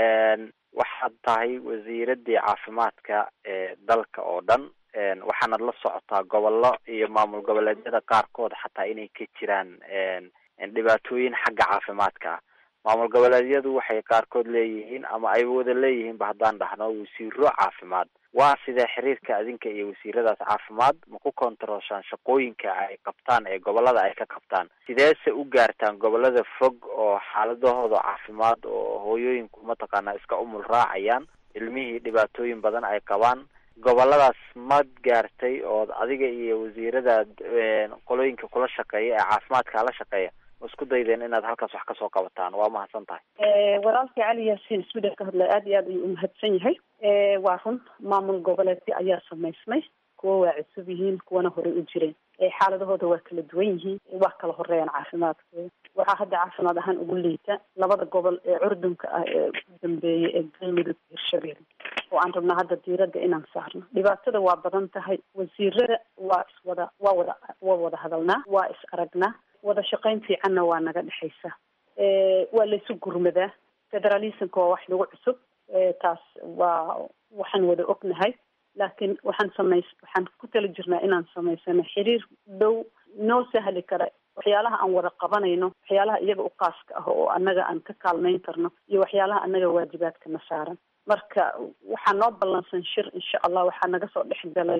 waxaad tahay wasiiradii caafimaadka ee dalka oo dhan waxaanad la socotaa gobollo iyo maamul goboleedyada qaarkood xataa inay ka jiraan dhibaatooyin xagga caafimaadka ah maamul goboleedyadu waxay qaarkood leeyihiin ama ay wada leeyihiinba haddaan dhahno wasiiro caafimaad waa sidee xiriirka adinka iyo wasiiradaas caafimaad ma ku kontarooshaan shaqooyinka ay qabtaan ee gobolada ay ka qabtaan sideese u gaartaan gobolada fog oo xaaladahooda caafimaad oo hooyooyinku mataqaanaa iska umul raacayaan ilmihii dhibaatooyin badan ay qabaan goboladaas mad gaartay ood adiga iyo wasiiradaad qolooyinka kula shaqeeya ee caafimaadka la shaqeeya ma isku daydeen inaad halkaas wax kasoo qabataan waa mahadsan tahay walaalkii cali yaasiin sweden ka hadlaya aad iyo aad ayuu umahadsan yahay waa run maamul goboleedyo ayaa samaysmay kuwa waa cusub yihiin kuwana horey u jireen xaaladahooda waa kala duwan yihiin waa kala horeeyaan caafimaadkooda waxaa hadda caafimaad ahaan ugu liita labada gobol ee curdunka ah ee ugu dambeeyay ee galmudug hirshabelle oo aan rabnaa hadda diiradda inaan saarno dhibaatada waa badan tahay wasiirada waa iswada waa wada waa wada hadalnaa waa is aragnaa wada shaqayn fiicanna waa naga dhexaysa waa laysu gurmadaa federalismka waa wax lagu cusub taas waa waxaan wada ognahay laakiin waxaan samays waxaan ku tala jirnaa inaan samaysano xiriir dhow noo sahli kara waxyaalaha aan wada qabanayno waxyaalaha iyaga u qaaska ah oo annaga aan ka kaalmayn karno iyo waxyaalaha annaga waajibaadkana saaran marka waxaa noo ballansan shir insha allah waxaa naga soo dhex galay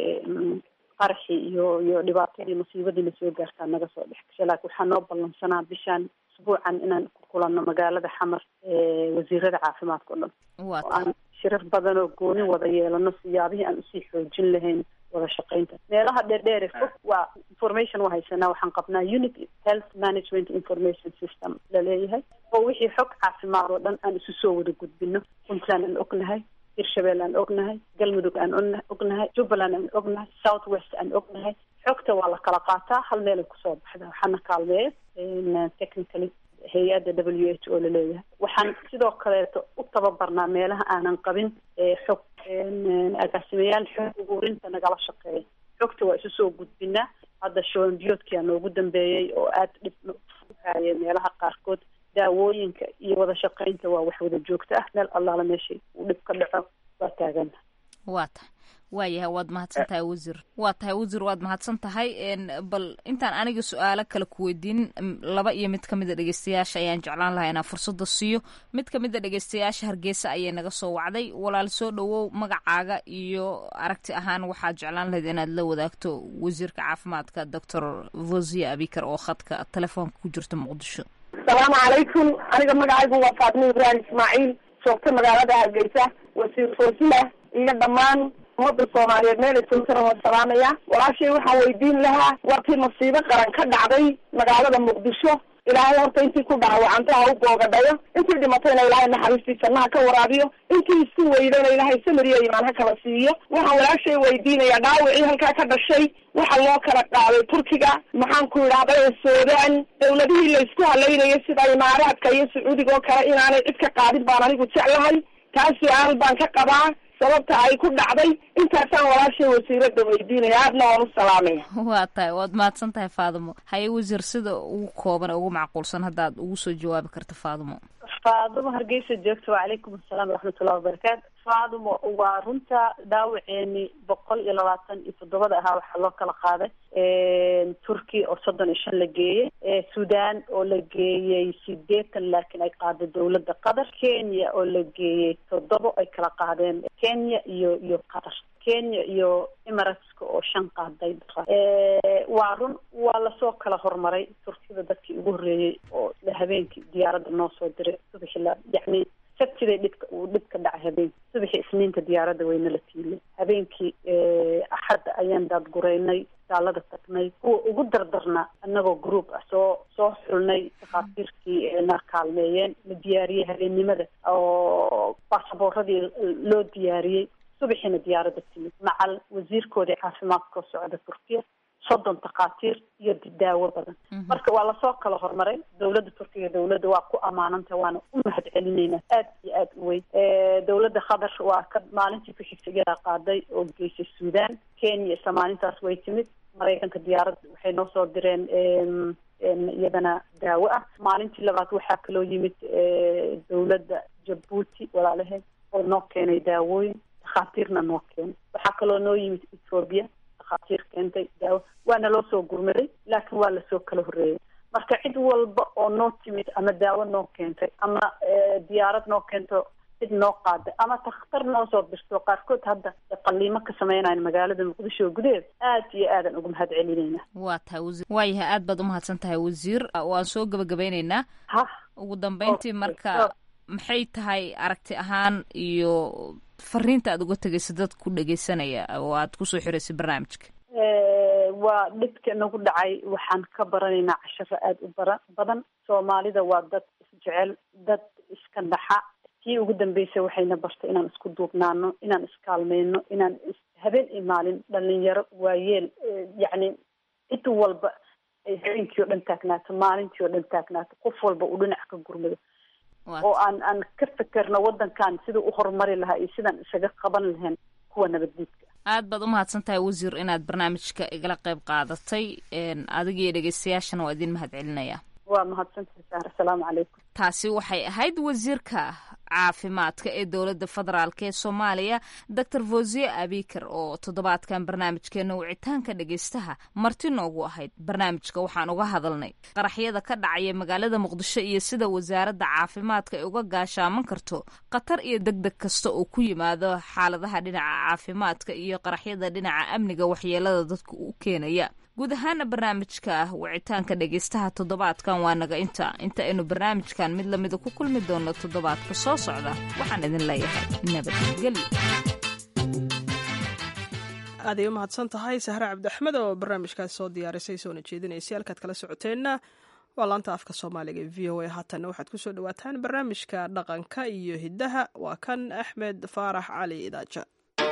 qaraxii iyo iyo dhibaatadii musiibadiina soo gaartaa naga soo dhex gashay laakiin waxaa noo ballansanaa bishaan usbuucan inaan ku kulanno magaalada xamar wasiirada caafimaadka o dhan oo aan shirar badan oo gooni wada yeelano siyaabihii aan usii xoojin lahayn wada shaqaynta meelaha dheerdheere fog waa information waa haysanaa waxaan qabnaa unit health management information system laleeyahay oo wixii xog caafimaad oo dhan aan isu soo wada gudbino puntland aan ognahay hirshabelle aan ognahay galmudug aan ognahay jubbaland aan ognahay south west aan ognahay xogta waa la kala qaataa hal meelay kusoo baxda waxaana kaalmeeya technically hay-adda w h o laleeyahay waxaan sidoo kaleeto u tababarnaa meelaha aanan qabin xog agaasimayaal xog ururinta nagala shaqeeya xogta waa isu soo gudbinaa hadda shoonbiyoodkia noogu dambeeyey oo aada dhib uhaaya meelaha qaarkood daawooyinka iyo wada shaqaynta waa wax wada joogto ah meel allaala meeshay uu dhib ka dhaco waa taagana waa tahay waayahay waad mahadsan tahay wasiir waa tahay wasiir waad mahadsan tahay bal intaan aniga su-aalo kale ku weydiin laba iyo mid kamid a dhegeystayaasha ayaan jeclaan lahaa inaan fursada siiyo mid kamid a dhegeystayaasha hargeysa ayay naga soo wacday walaal soo dhawow magacaaga iyo aragti ahaan waxaad jeclaan lahayd inaad la wadaagto wasiirka caafimaadka doctor vosia abikar oo khadka telefoonka ku jirta muqdisho asalaamu calaykum aniga magacaygu waa faatimo ibraahim ismaaciil joogta magaalada hargeysa wasiir foosiya iyo dhammaan ummadda soomaaliyeed meelay joogtana waan salaamaya walaashay waxaan weydiin lahaa warkii masiibo qaran ka dhacday magaalada muqdisho ilaahay horta intii ku dhaawacanta ha u boogadhayo intii dhimatayna ilaahay naxariistiisa naha ka waraabiyo intii isku weydayna ilaahay samiriya imaan ha kala siiyo waxaan walaashay weydiinaya dhaawicii halkaa ka dhashay waxa loo kala qaaday turkiga maxaan ku idhahday suudaan dawladihii la isku halaynayay sida imaaraadka iyo sacuudiga oo kale inaanay cid ka qaadin baan anigu jeclahay taas su-aal baan ka qabaa sababta ay ku dhacday intaasaan walaashay wasiirada weydiinaya aadna waan u salaamaya waa tahay waad mahadsan tahay faadimo haye wasiir sida ugu kooban ugu macquulsan haddaad ugu soo jawaabi karta faadimo faadimo hargeysa joogta wacalaykum asalaam waraxmatullahi wabarakaatu faadimo waa runta dhaawaceeni boqol iyo labaatan iyo toddobada ahaa waxaa loo kala qaaday turkiya oo soddon iyo shan la geeyey sudan oo la geeyey sideetan laakiin ay qaaday dawladda qatar kenya oo la geeyey toddobo ay kala qaadeen kenya iyo iyo qatar kenya iyo emirateska oo shan qaaday waa run waa lasoo kala horumaray turkiyada dadkii ugu horreeyey oo habeenkii diyaaradda noo soo diray subaxi la yacni sabtiday dhibka uu dhib ka dhacay habeenkii subaxii isniinta diyaaradda wayna la tiilay habeenkii axadda ayaan daadgureynay daalada tagnay kuwa ugu dardarna annagoo group ah soo soo xulnay dhakhaatiirkii na kaalmeeyeen la diyaariyey habeennimada oo baasaboorradii loo diyaariyey subaxiina diyaaradda timid macal wasiirkoodii caafimaadkao socda turkiya soddon takhaatiir iyo daawo badan marka waa lasoo kala horumaray dawladda turkiga dawladda waa ku ammaananta waana u mahad celinaynaa aad iyo aad u weyn dawladda qatar waa ka maalintii ku xigtay iyadaa qaaday oo geysay suudaan kenya isla maalintaas way timid maraykanka diyaaradda waxay noo soo direen iyadana daawo ah maalintii labaad waxaa kaloo yimid dawladda jabuuti walaalaheed oo noo keenay daawooyin dhakhaatiirna noo keenay waxaa kaloo noo yimid ethoobiya dhakhaatiir keentay daawo waana loo soo gurmaday laakiin waa lasoo kala horreeyay marka cid walba oo noo timid ama daawo noo keentay ama diyaarad noo keento cid noo qaaday ama takhtar noo soo dirto qaarkood hadda qaliimo ka sameynayan magaalada muqdisho gudaheeda aad iyo aadan uga mahad celinayna waa tahay wasiir waayahay aad baad umahadsan tahay wasiir waan soo gabagabeyneynaa ha ugu dambeyntii marka maxay tahay aragti ahaan iyo fariinta aad uga tegaysa dad ku dhegeysanaya oo aad kusoo xiraysay barnaamijka waa dhibka nagu dhacay waxaan ka baranaynaa casharo aada u bara badan soomaalida waa dad isjecel dad iska dhaxa tii ugu dambeysay waxayna bartay inaan isku duubnaano inaan iskaalmeyno inaan habeen iyo maalin dhalinyaro waayeel yacni cid walba ay habeenkii oo dhan taagnaato maalintii oo dhan taagnaato qof walba uu dhinac ka gurmado oo aan aan ka fekerno waddankan siduu u horumari lahaa iyo sidaan isaga qaban lahayn kuwa nabaddiidka aad baad umahadsan tahay wasiir inaad barnaamijka igala qayb qaadatay adiga iyo dhegeystayaashana waa idin mahad celinaya waa mahadsantahay saar asalaamu calaykum taasi waxay ahayd wasiirka caafimaadka ee dowladda federaalk ee soomaaliya doctor fosiye abikar oo toddobaadkan barnaamijkeena wicitaanka dhegeystaha marti noogu ahayd barnaamijka waxaan uga hadalnay qaraxyada ka dhacaya magaalada muqdisho iyo sida wasaaradda caafimaadka ay uga gaashaaman karto khatar iyo deg deg kasta oo ku yimaado xaaladaha dhinaca caafimaadka iyo qaraxyada dhinaca amniga waxyeelada dadka u keenaya guud ahaana barnaamijka wicitaanka dhegeystaha toddobaadkan waa naga inta inta aynu barnaamijkan mid lamida ku kulmi doono toddobaadka soo socda waxaan idin leeyahay nabadgelyo aaday u mahadsan tahay sahre cabdiaxmed oo barnaamijkaas soo diyaarisay soona jeedinaysay halkaad kala socoteenna waa laanta afka soomaaliga ee v o a haatanna waxaad kusoo dhawaataan barnaamijka dhaqanka iyo hiddaha waa kan axmed faarax cali idaaja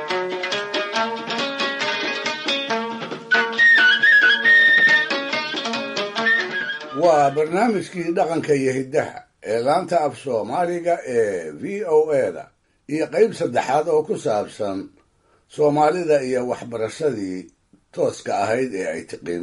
waa barnaamijkii dhaqanka iyo hiddaha ee laanta af soomaaliga ee v o eda iyo qayb saddexaad oo ku saabsan soomaalida iyo waxbarashadii tooska ahayd ee ay tiqin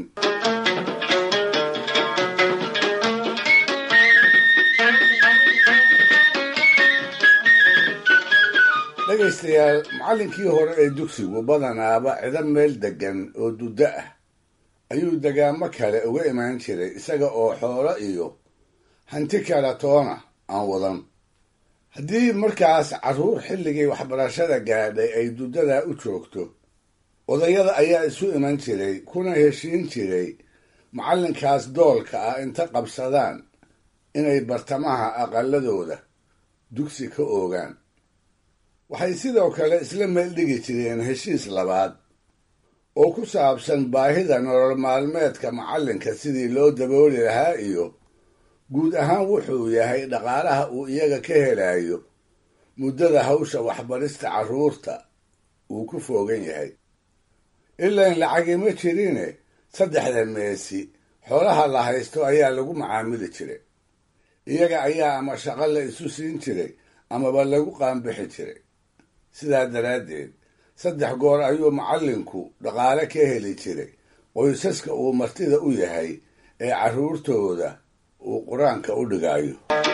dhegaystayaal macallinkii hore ee dugsigu badanaaba cido meel deggan oo duddo ah ayuu degaamo kale uga imaan jiray isaga oo xoolo iyo hanti kala toona aan wadan haddii markaas carruur xilligii waxbarashada gaadhay ay duddadaa u joogto odayada ayaa isu iman jiray kuna heshiin jiray macallinkaas doolka ah inta qabsadaan inay bartamaha aqaladooda dugsi ka oogaan waxay sidoo kale isla meel dhigi jireen heshiis labaad oo ku saabsan baahida nolol maalmeedka macallinka sidii loo dabooli lahaa iyo guud ahaan wuxuu yahay dhaqaalaha uu iyaga ka helayo muddada hawsha waxbarista carruurta uu ku foogan yahay ilaan lacagima jirine saddexda meesi xoolaha la haysto ayaa lagu macaamili jiray iyaga ayaa ama shaqo la isu siin jiray amaba lagu qaanbixi jiray sidaa daraaddeed saddex goor ayuu macallinku dhaqaale ka heli jiray qoysaska uu martida u yahay ee carruurtooda uu qur-aanka u dhigayo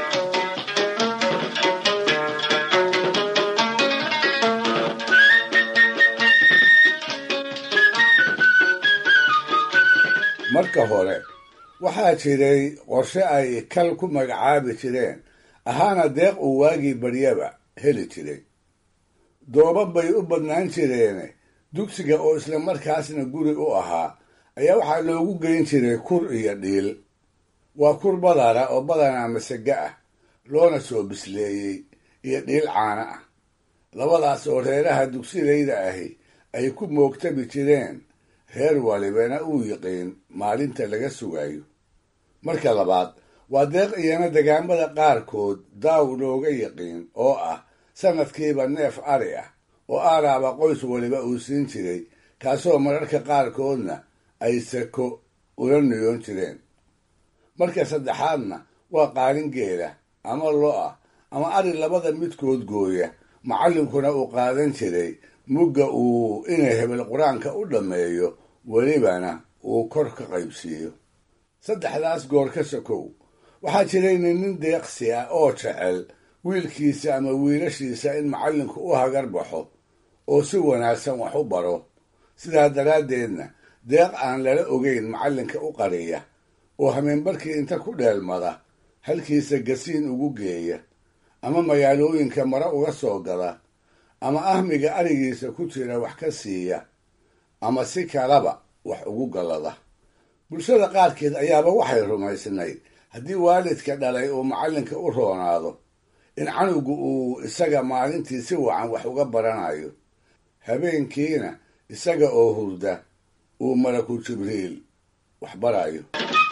marka hore waxaa jiray qorshe ay kal ku magacaabi jireen ahaana deeq uu waagii baryaba heli jiray dooba bay u badnaan jireene dugsiga oo isla markaasna guri u ahaa ayaa waxaa loogu geyn jiray kur iyo dhiil waa kur badara oo badanaa masaga ah loona soo bisleeyey iyo dhiil caana ah labadaas oo reeraha dugsilayda ahi ay ku moogtabi jireen reer walibana uu yiqiin maalinta laga sugayo marka labaad waa deeq iyana degaamada qaarkood daaw looga yiqiin oo ah sanadkiiba neef ari ah oo aaraaba qoys waliba uu siin jiray kaasoo mararka qaarkoodna ay sako ula niyoon jireen marka saddexaadna waa qaalin geela ama lo ah ama ari labada midkood gooya macallinkuna uu qaadan jiray mugga uu inay hebel qur-aanka u dhammeeyo welibana uu kor ka qaybsiiyo saddexdaas goor ka sokow waxaa jirayna nin deeqsi ah oo jecel wiilkiisa ama wiilashiisa in macallinku u hagar baxo oo si wanaagsan wax u baro sidaa daraaddeedna deeq aan lala ogeyn macallinka u qariya oo hameenbarkii inta ku dheelmada halkiisa gasiin ugu geeya ama magaalooyinka mare uga soo gada ama ahmiga arigiisa ku jira wax ka siiya ama si kalaba wax ugu gallada bulshada qaarkeed ayaaba waxay rumaysnayd haddii waalidka dhalay uu macallinka u roonaado in canugu uu isaga maalintii si wacan wax uga baranayo habeenkiina isaga oo hurda uu malaku jibriil wax barayo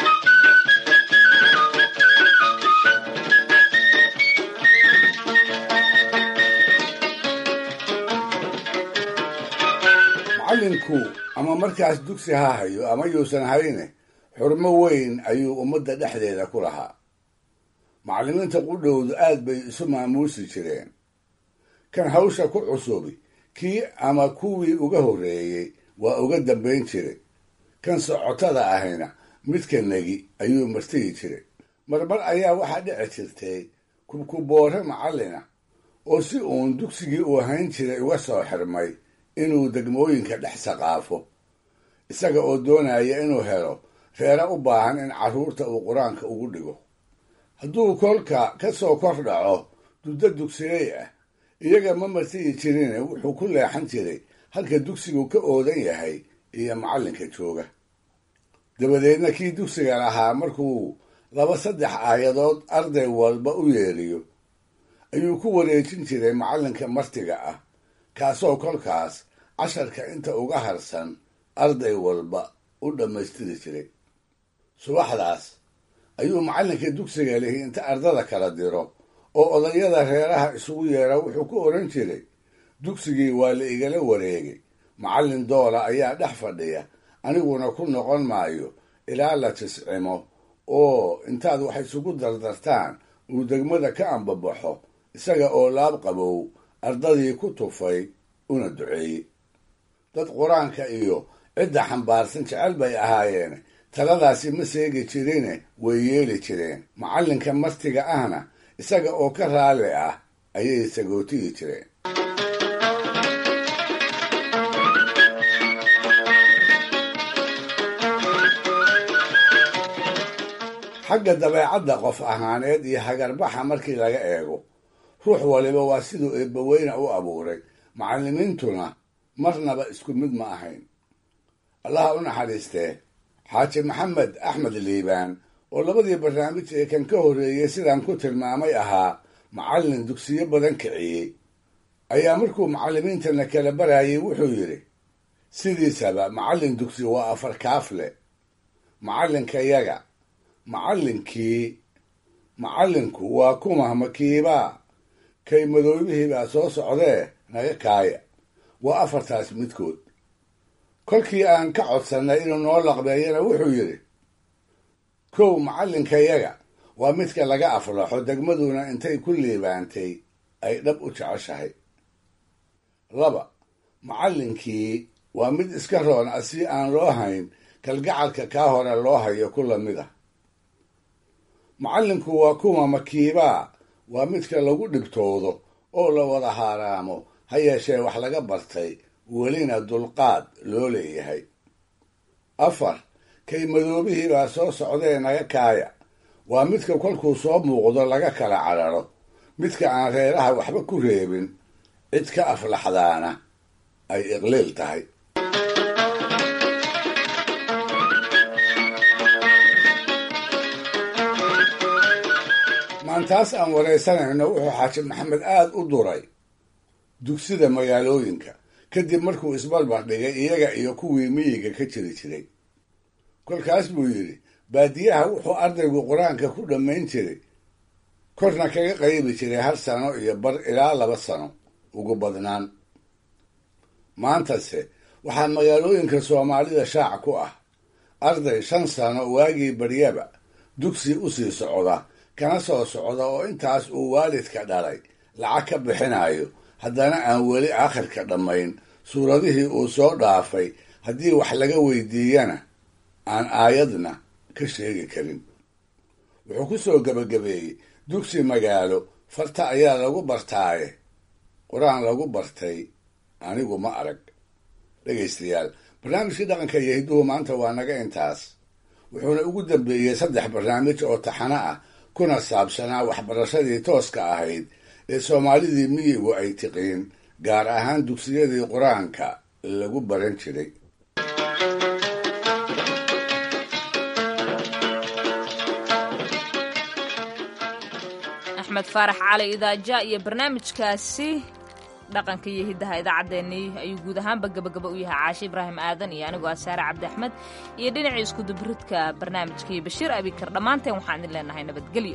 macallinku ama markaas dugsi ha hayo ama yuusan hayne xurmo weyn ayuu ummadda dhexdeeda ku lahaa macallimiinta qudhowdu aad bay isu maamuusi jireen kan hawsha ku cusubi kii ama kuwii uga horreeyey waa uga dambayn jiray kan socotada ahayna midka negi ayuu martigi jiray marmar ayaa waxaa dhici jirtay kubkuboore macallina oo si uun dugsigii uu hayn jiray uga soo xirmay inuu degmooyinka dhex saqaafo isaga oo doonaya inuu helo reere u baahan in carruurta uu qur-aanka ugu dhigo hadduu kolka ka soo kor dhaco duddo dugsigay ah iyaga ma martiyi jirine wuxuu ku leexan jiray halka dugsigu ka oodan yahay iyo macallinka jooga dabadeedna kii dugsiga lahaa markuu laba saddex aayadood arday walba u yeeriyo ayuu ku wareejin jiray macallinka martiga ah kaasoo kolkaas casharka inta uga harsan arday walba u dhammaystiri jiray subaxdaas ayuu macallinka dugsiga lihi inta ardada kala diro oo odayada reeraha isugu yeera wuxuu ku odhan jiray dugsigii waa la igala wareegay macallin doola ayaa dhex fadhiya aniguna ku noqon maayo ilaa la tiscimo oo intaad wax isugu dardartaan uu degmada ka ambabaxo isaga oo laab qabow ardadii ku tufay una duceeyey dad qur-aanka iyo cidda xambaarsan jecel bay ahaayeen taladaasi ma seegi jirine way yeeli jireen macallinka martiga ahna isaga oo ka raalli ah ayay sagootiyi jireen xagga dabeecadda qof ahaaneed iyo hagarbaxa markii laga eego ruux waliba waa siduu eebbaweyne u abuuray macallimiintuna marnaba isku mid ma ahayn allaha u naxariistee xaaji maxamed axmed liibaan oo labadii barnaamij ee kan ka horreeyey sidaan ku tilmaamay ahaa macallin dugsiyo badan kiciyey ayaa markuu macallimiintana kala barayay wuxuu yidhi sidiisaba macallin dugsi waa afar kaafle macallinkayaga macallinkii macallinku waa kuma makiibaa kay madoobihiibaa soo socdee naga kaaya waa afartaas midkood kolkii aan ka codsannay inuu noo laqbeeyana wuxuu yidhi kow macallinkayaga waa midka laga aflaxo degmaduna intay ku liibaantay ay dhab u jeceshahay laba macallinkii waa mid iska roon ah si aan loo hayn kalgacalka kaa hore loo hayo ku lamid ah macallinku waa kuma makiibaa waa midka lagu dhibtoodo oo la wada haaraamo ha yeeshee wax laga bartay welina dulqaad loo leeyahay afar kay madoobihii baa soo socdee naga kaaya waa midka kolkuu soo muuqdo laga kala cararo midka aan reeraha waxba ku reebin cid ka aflaxdaana ay iqliil tahay maantaas aan waraysanayno wuxuu xaaji maxamed aada u duray dugsida magaalooyinka kadib markuu isbalbar dhigay iyaga iyo kuwii miyiga ka jiri jiray kolkaas buu yidhi baadiyaha wuxuu ardaygu qur-aanka ku dhammayn jiray korna kaga qaybi jiray hal sano iyo bar ilaa laba sano ugu badnaan maantase waxaa magaalooyinka soomaalida shaac ku ah arday shan sano waagii baryaba dugsi u sii socda kana soo socda oo intaas uu waalidka dhalay lacag ka bixinayo haddana aan weli aakhirka dhammayn suuradihii uu soo dhaafay haddii wax laga weydiiyana aan aayadna ka sheegi karin wuxuu ku soo gebagabeeyey dugsi magaalo farta ayaa lagu bartaaye qur-aan lagu bartay anigu ma arag dhegaystayaal barnaamijkii dhaqanka iyo hidduhu maanta waa naga intaas wuxuuna ugu dambeeyey saddex barnaamij oo taxano ah kuna saabsanaa waxbarashadii tooska ahayd ee soomaalidii miyigu ay tiqiin gaar ahaan dugsiyadii qur-aanka lagu baran jiray axmed faarax cali idaaja iyo barnaamijkaasi dhaqanka iyo hiddaha idaacaddeenii ayuu guud ahaanba gabagaba u yahay caashe ibraahim aadan iyo anigoo ah saare cabdi axmed iyo dhinacii iskudubaridka barnaamijkii bashiir abikar dhammaanteen waxaan idin leenahay nabadgelyo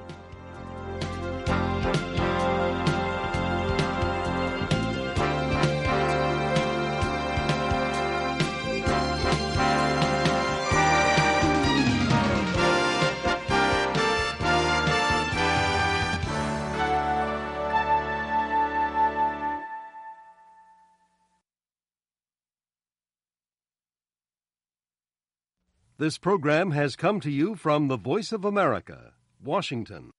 This program has come to you from the Voice of America, Washington.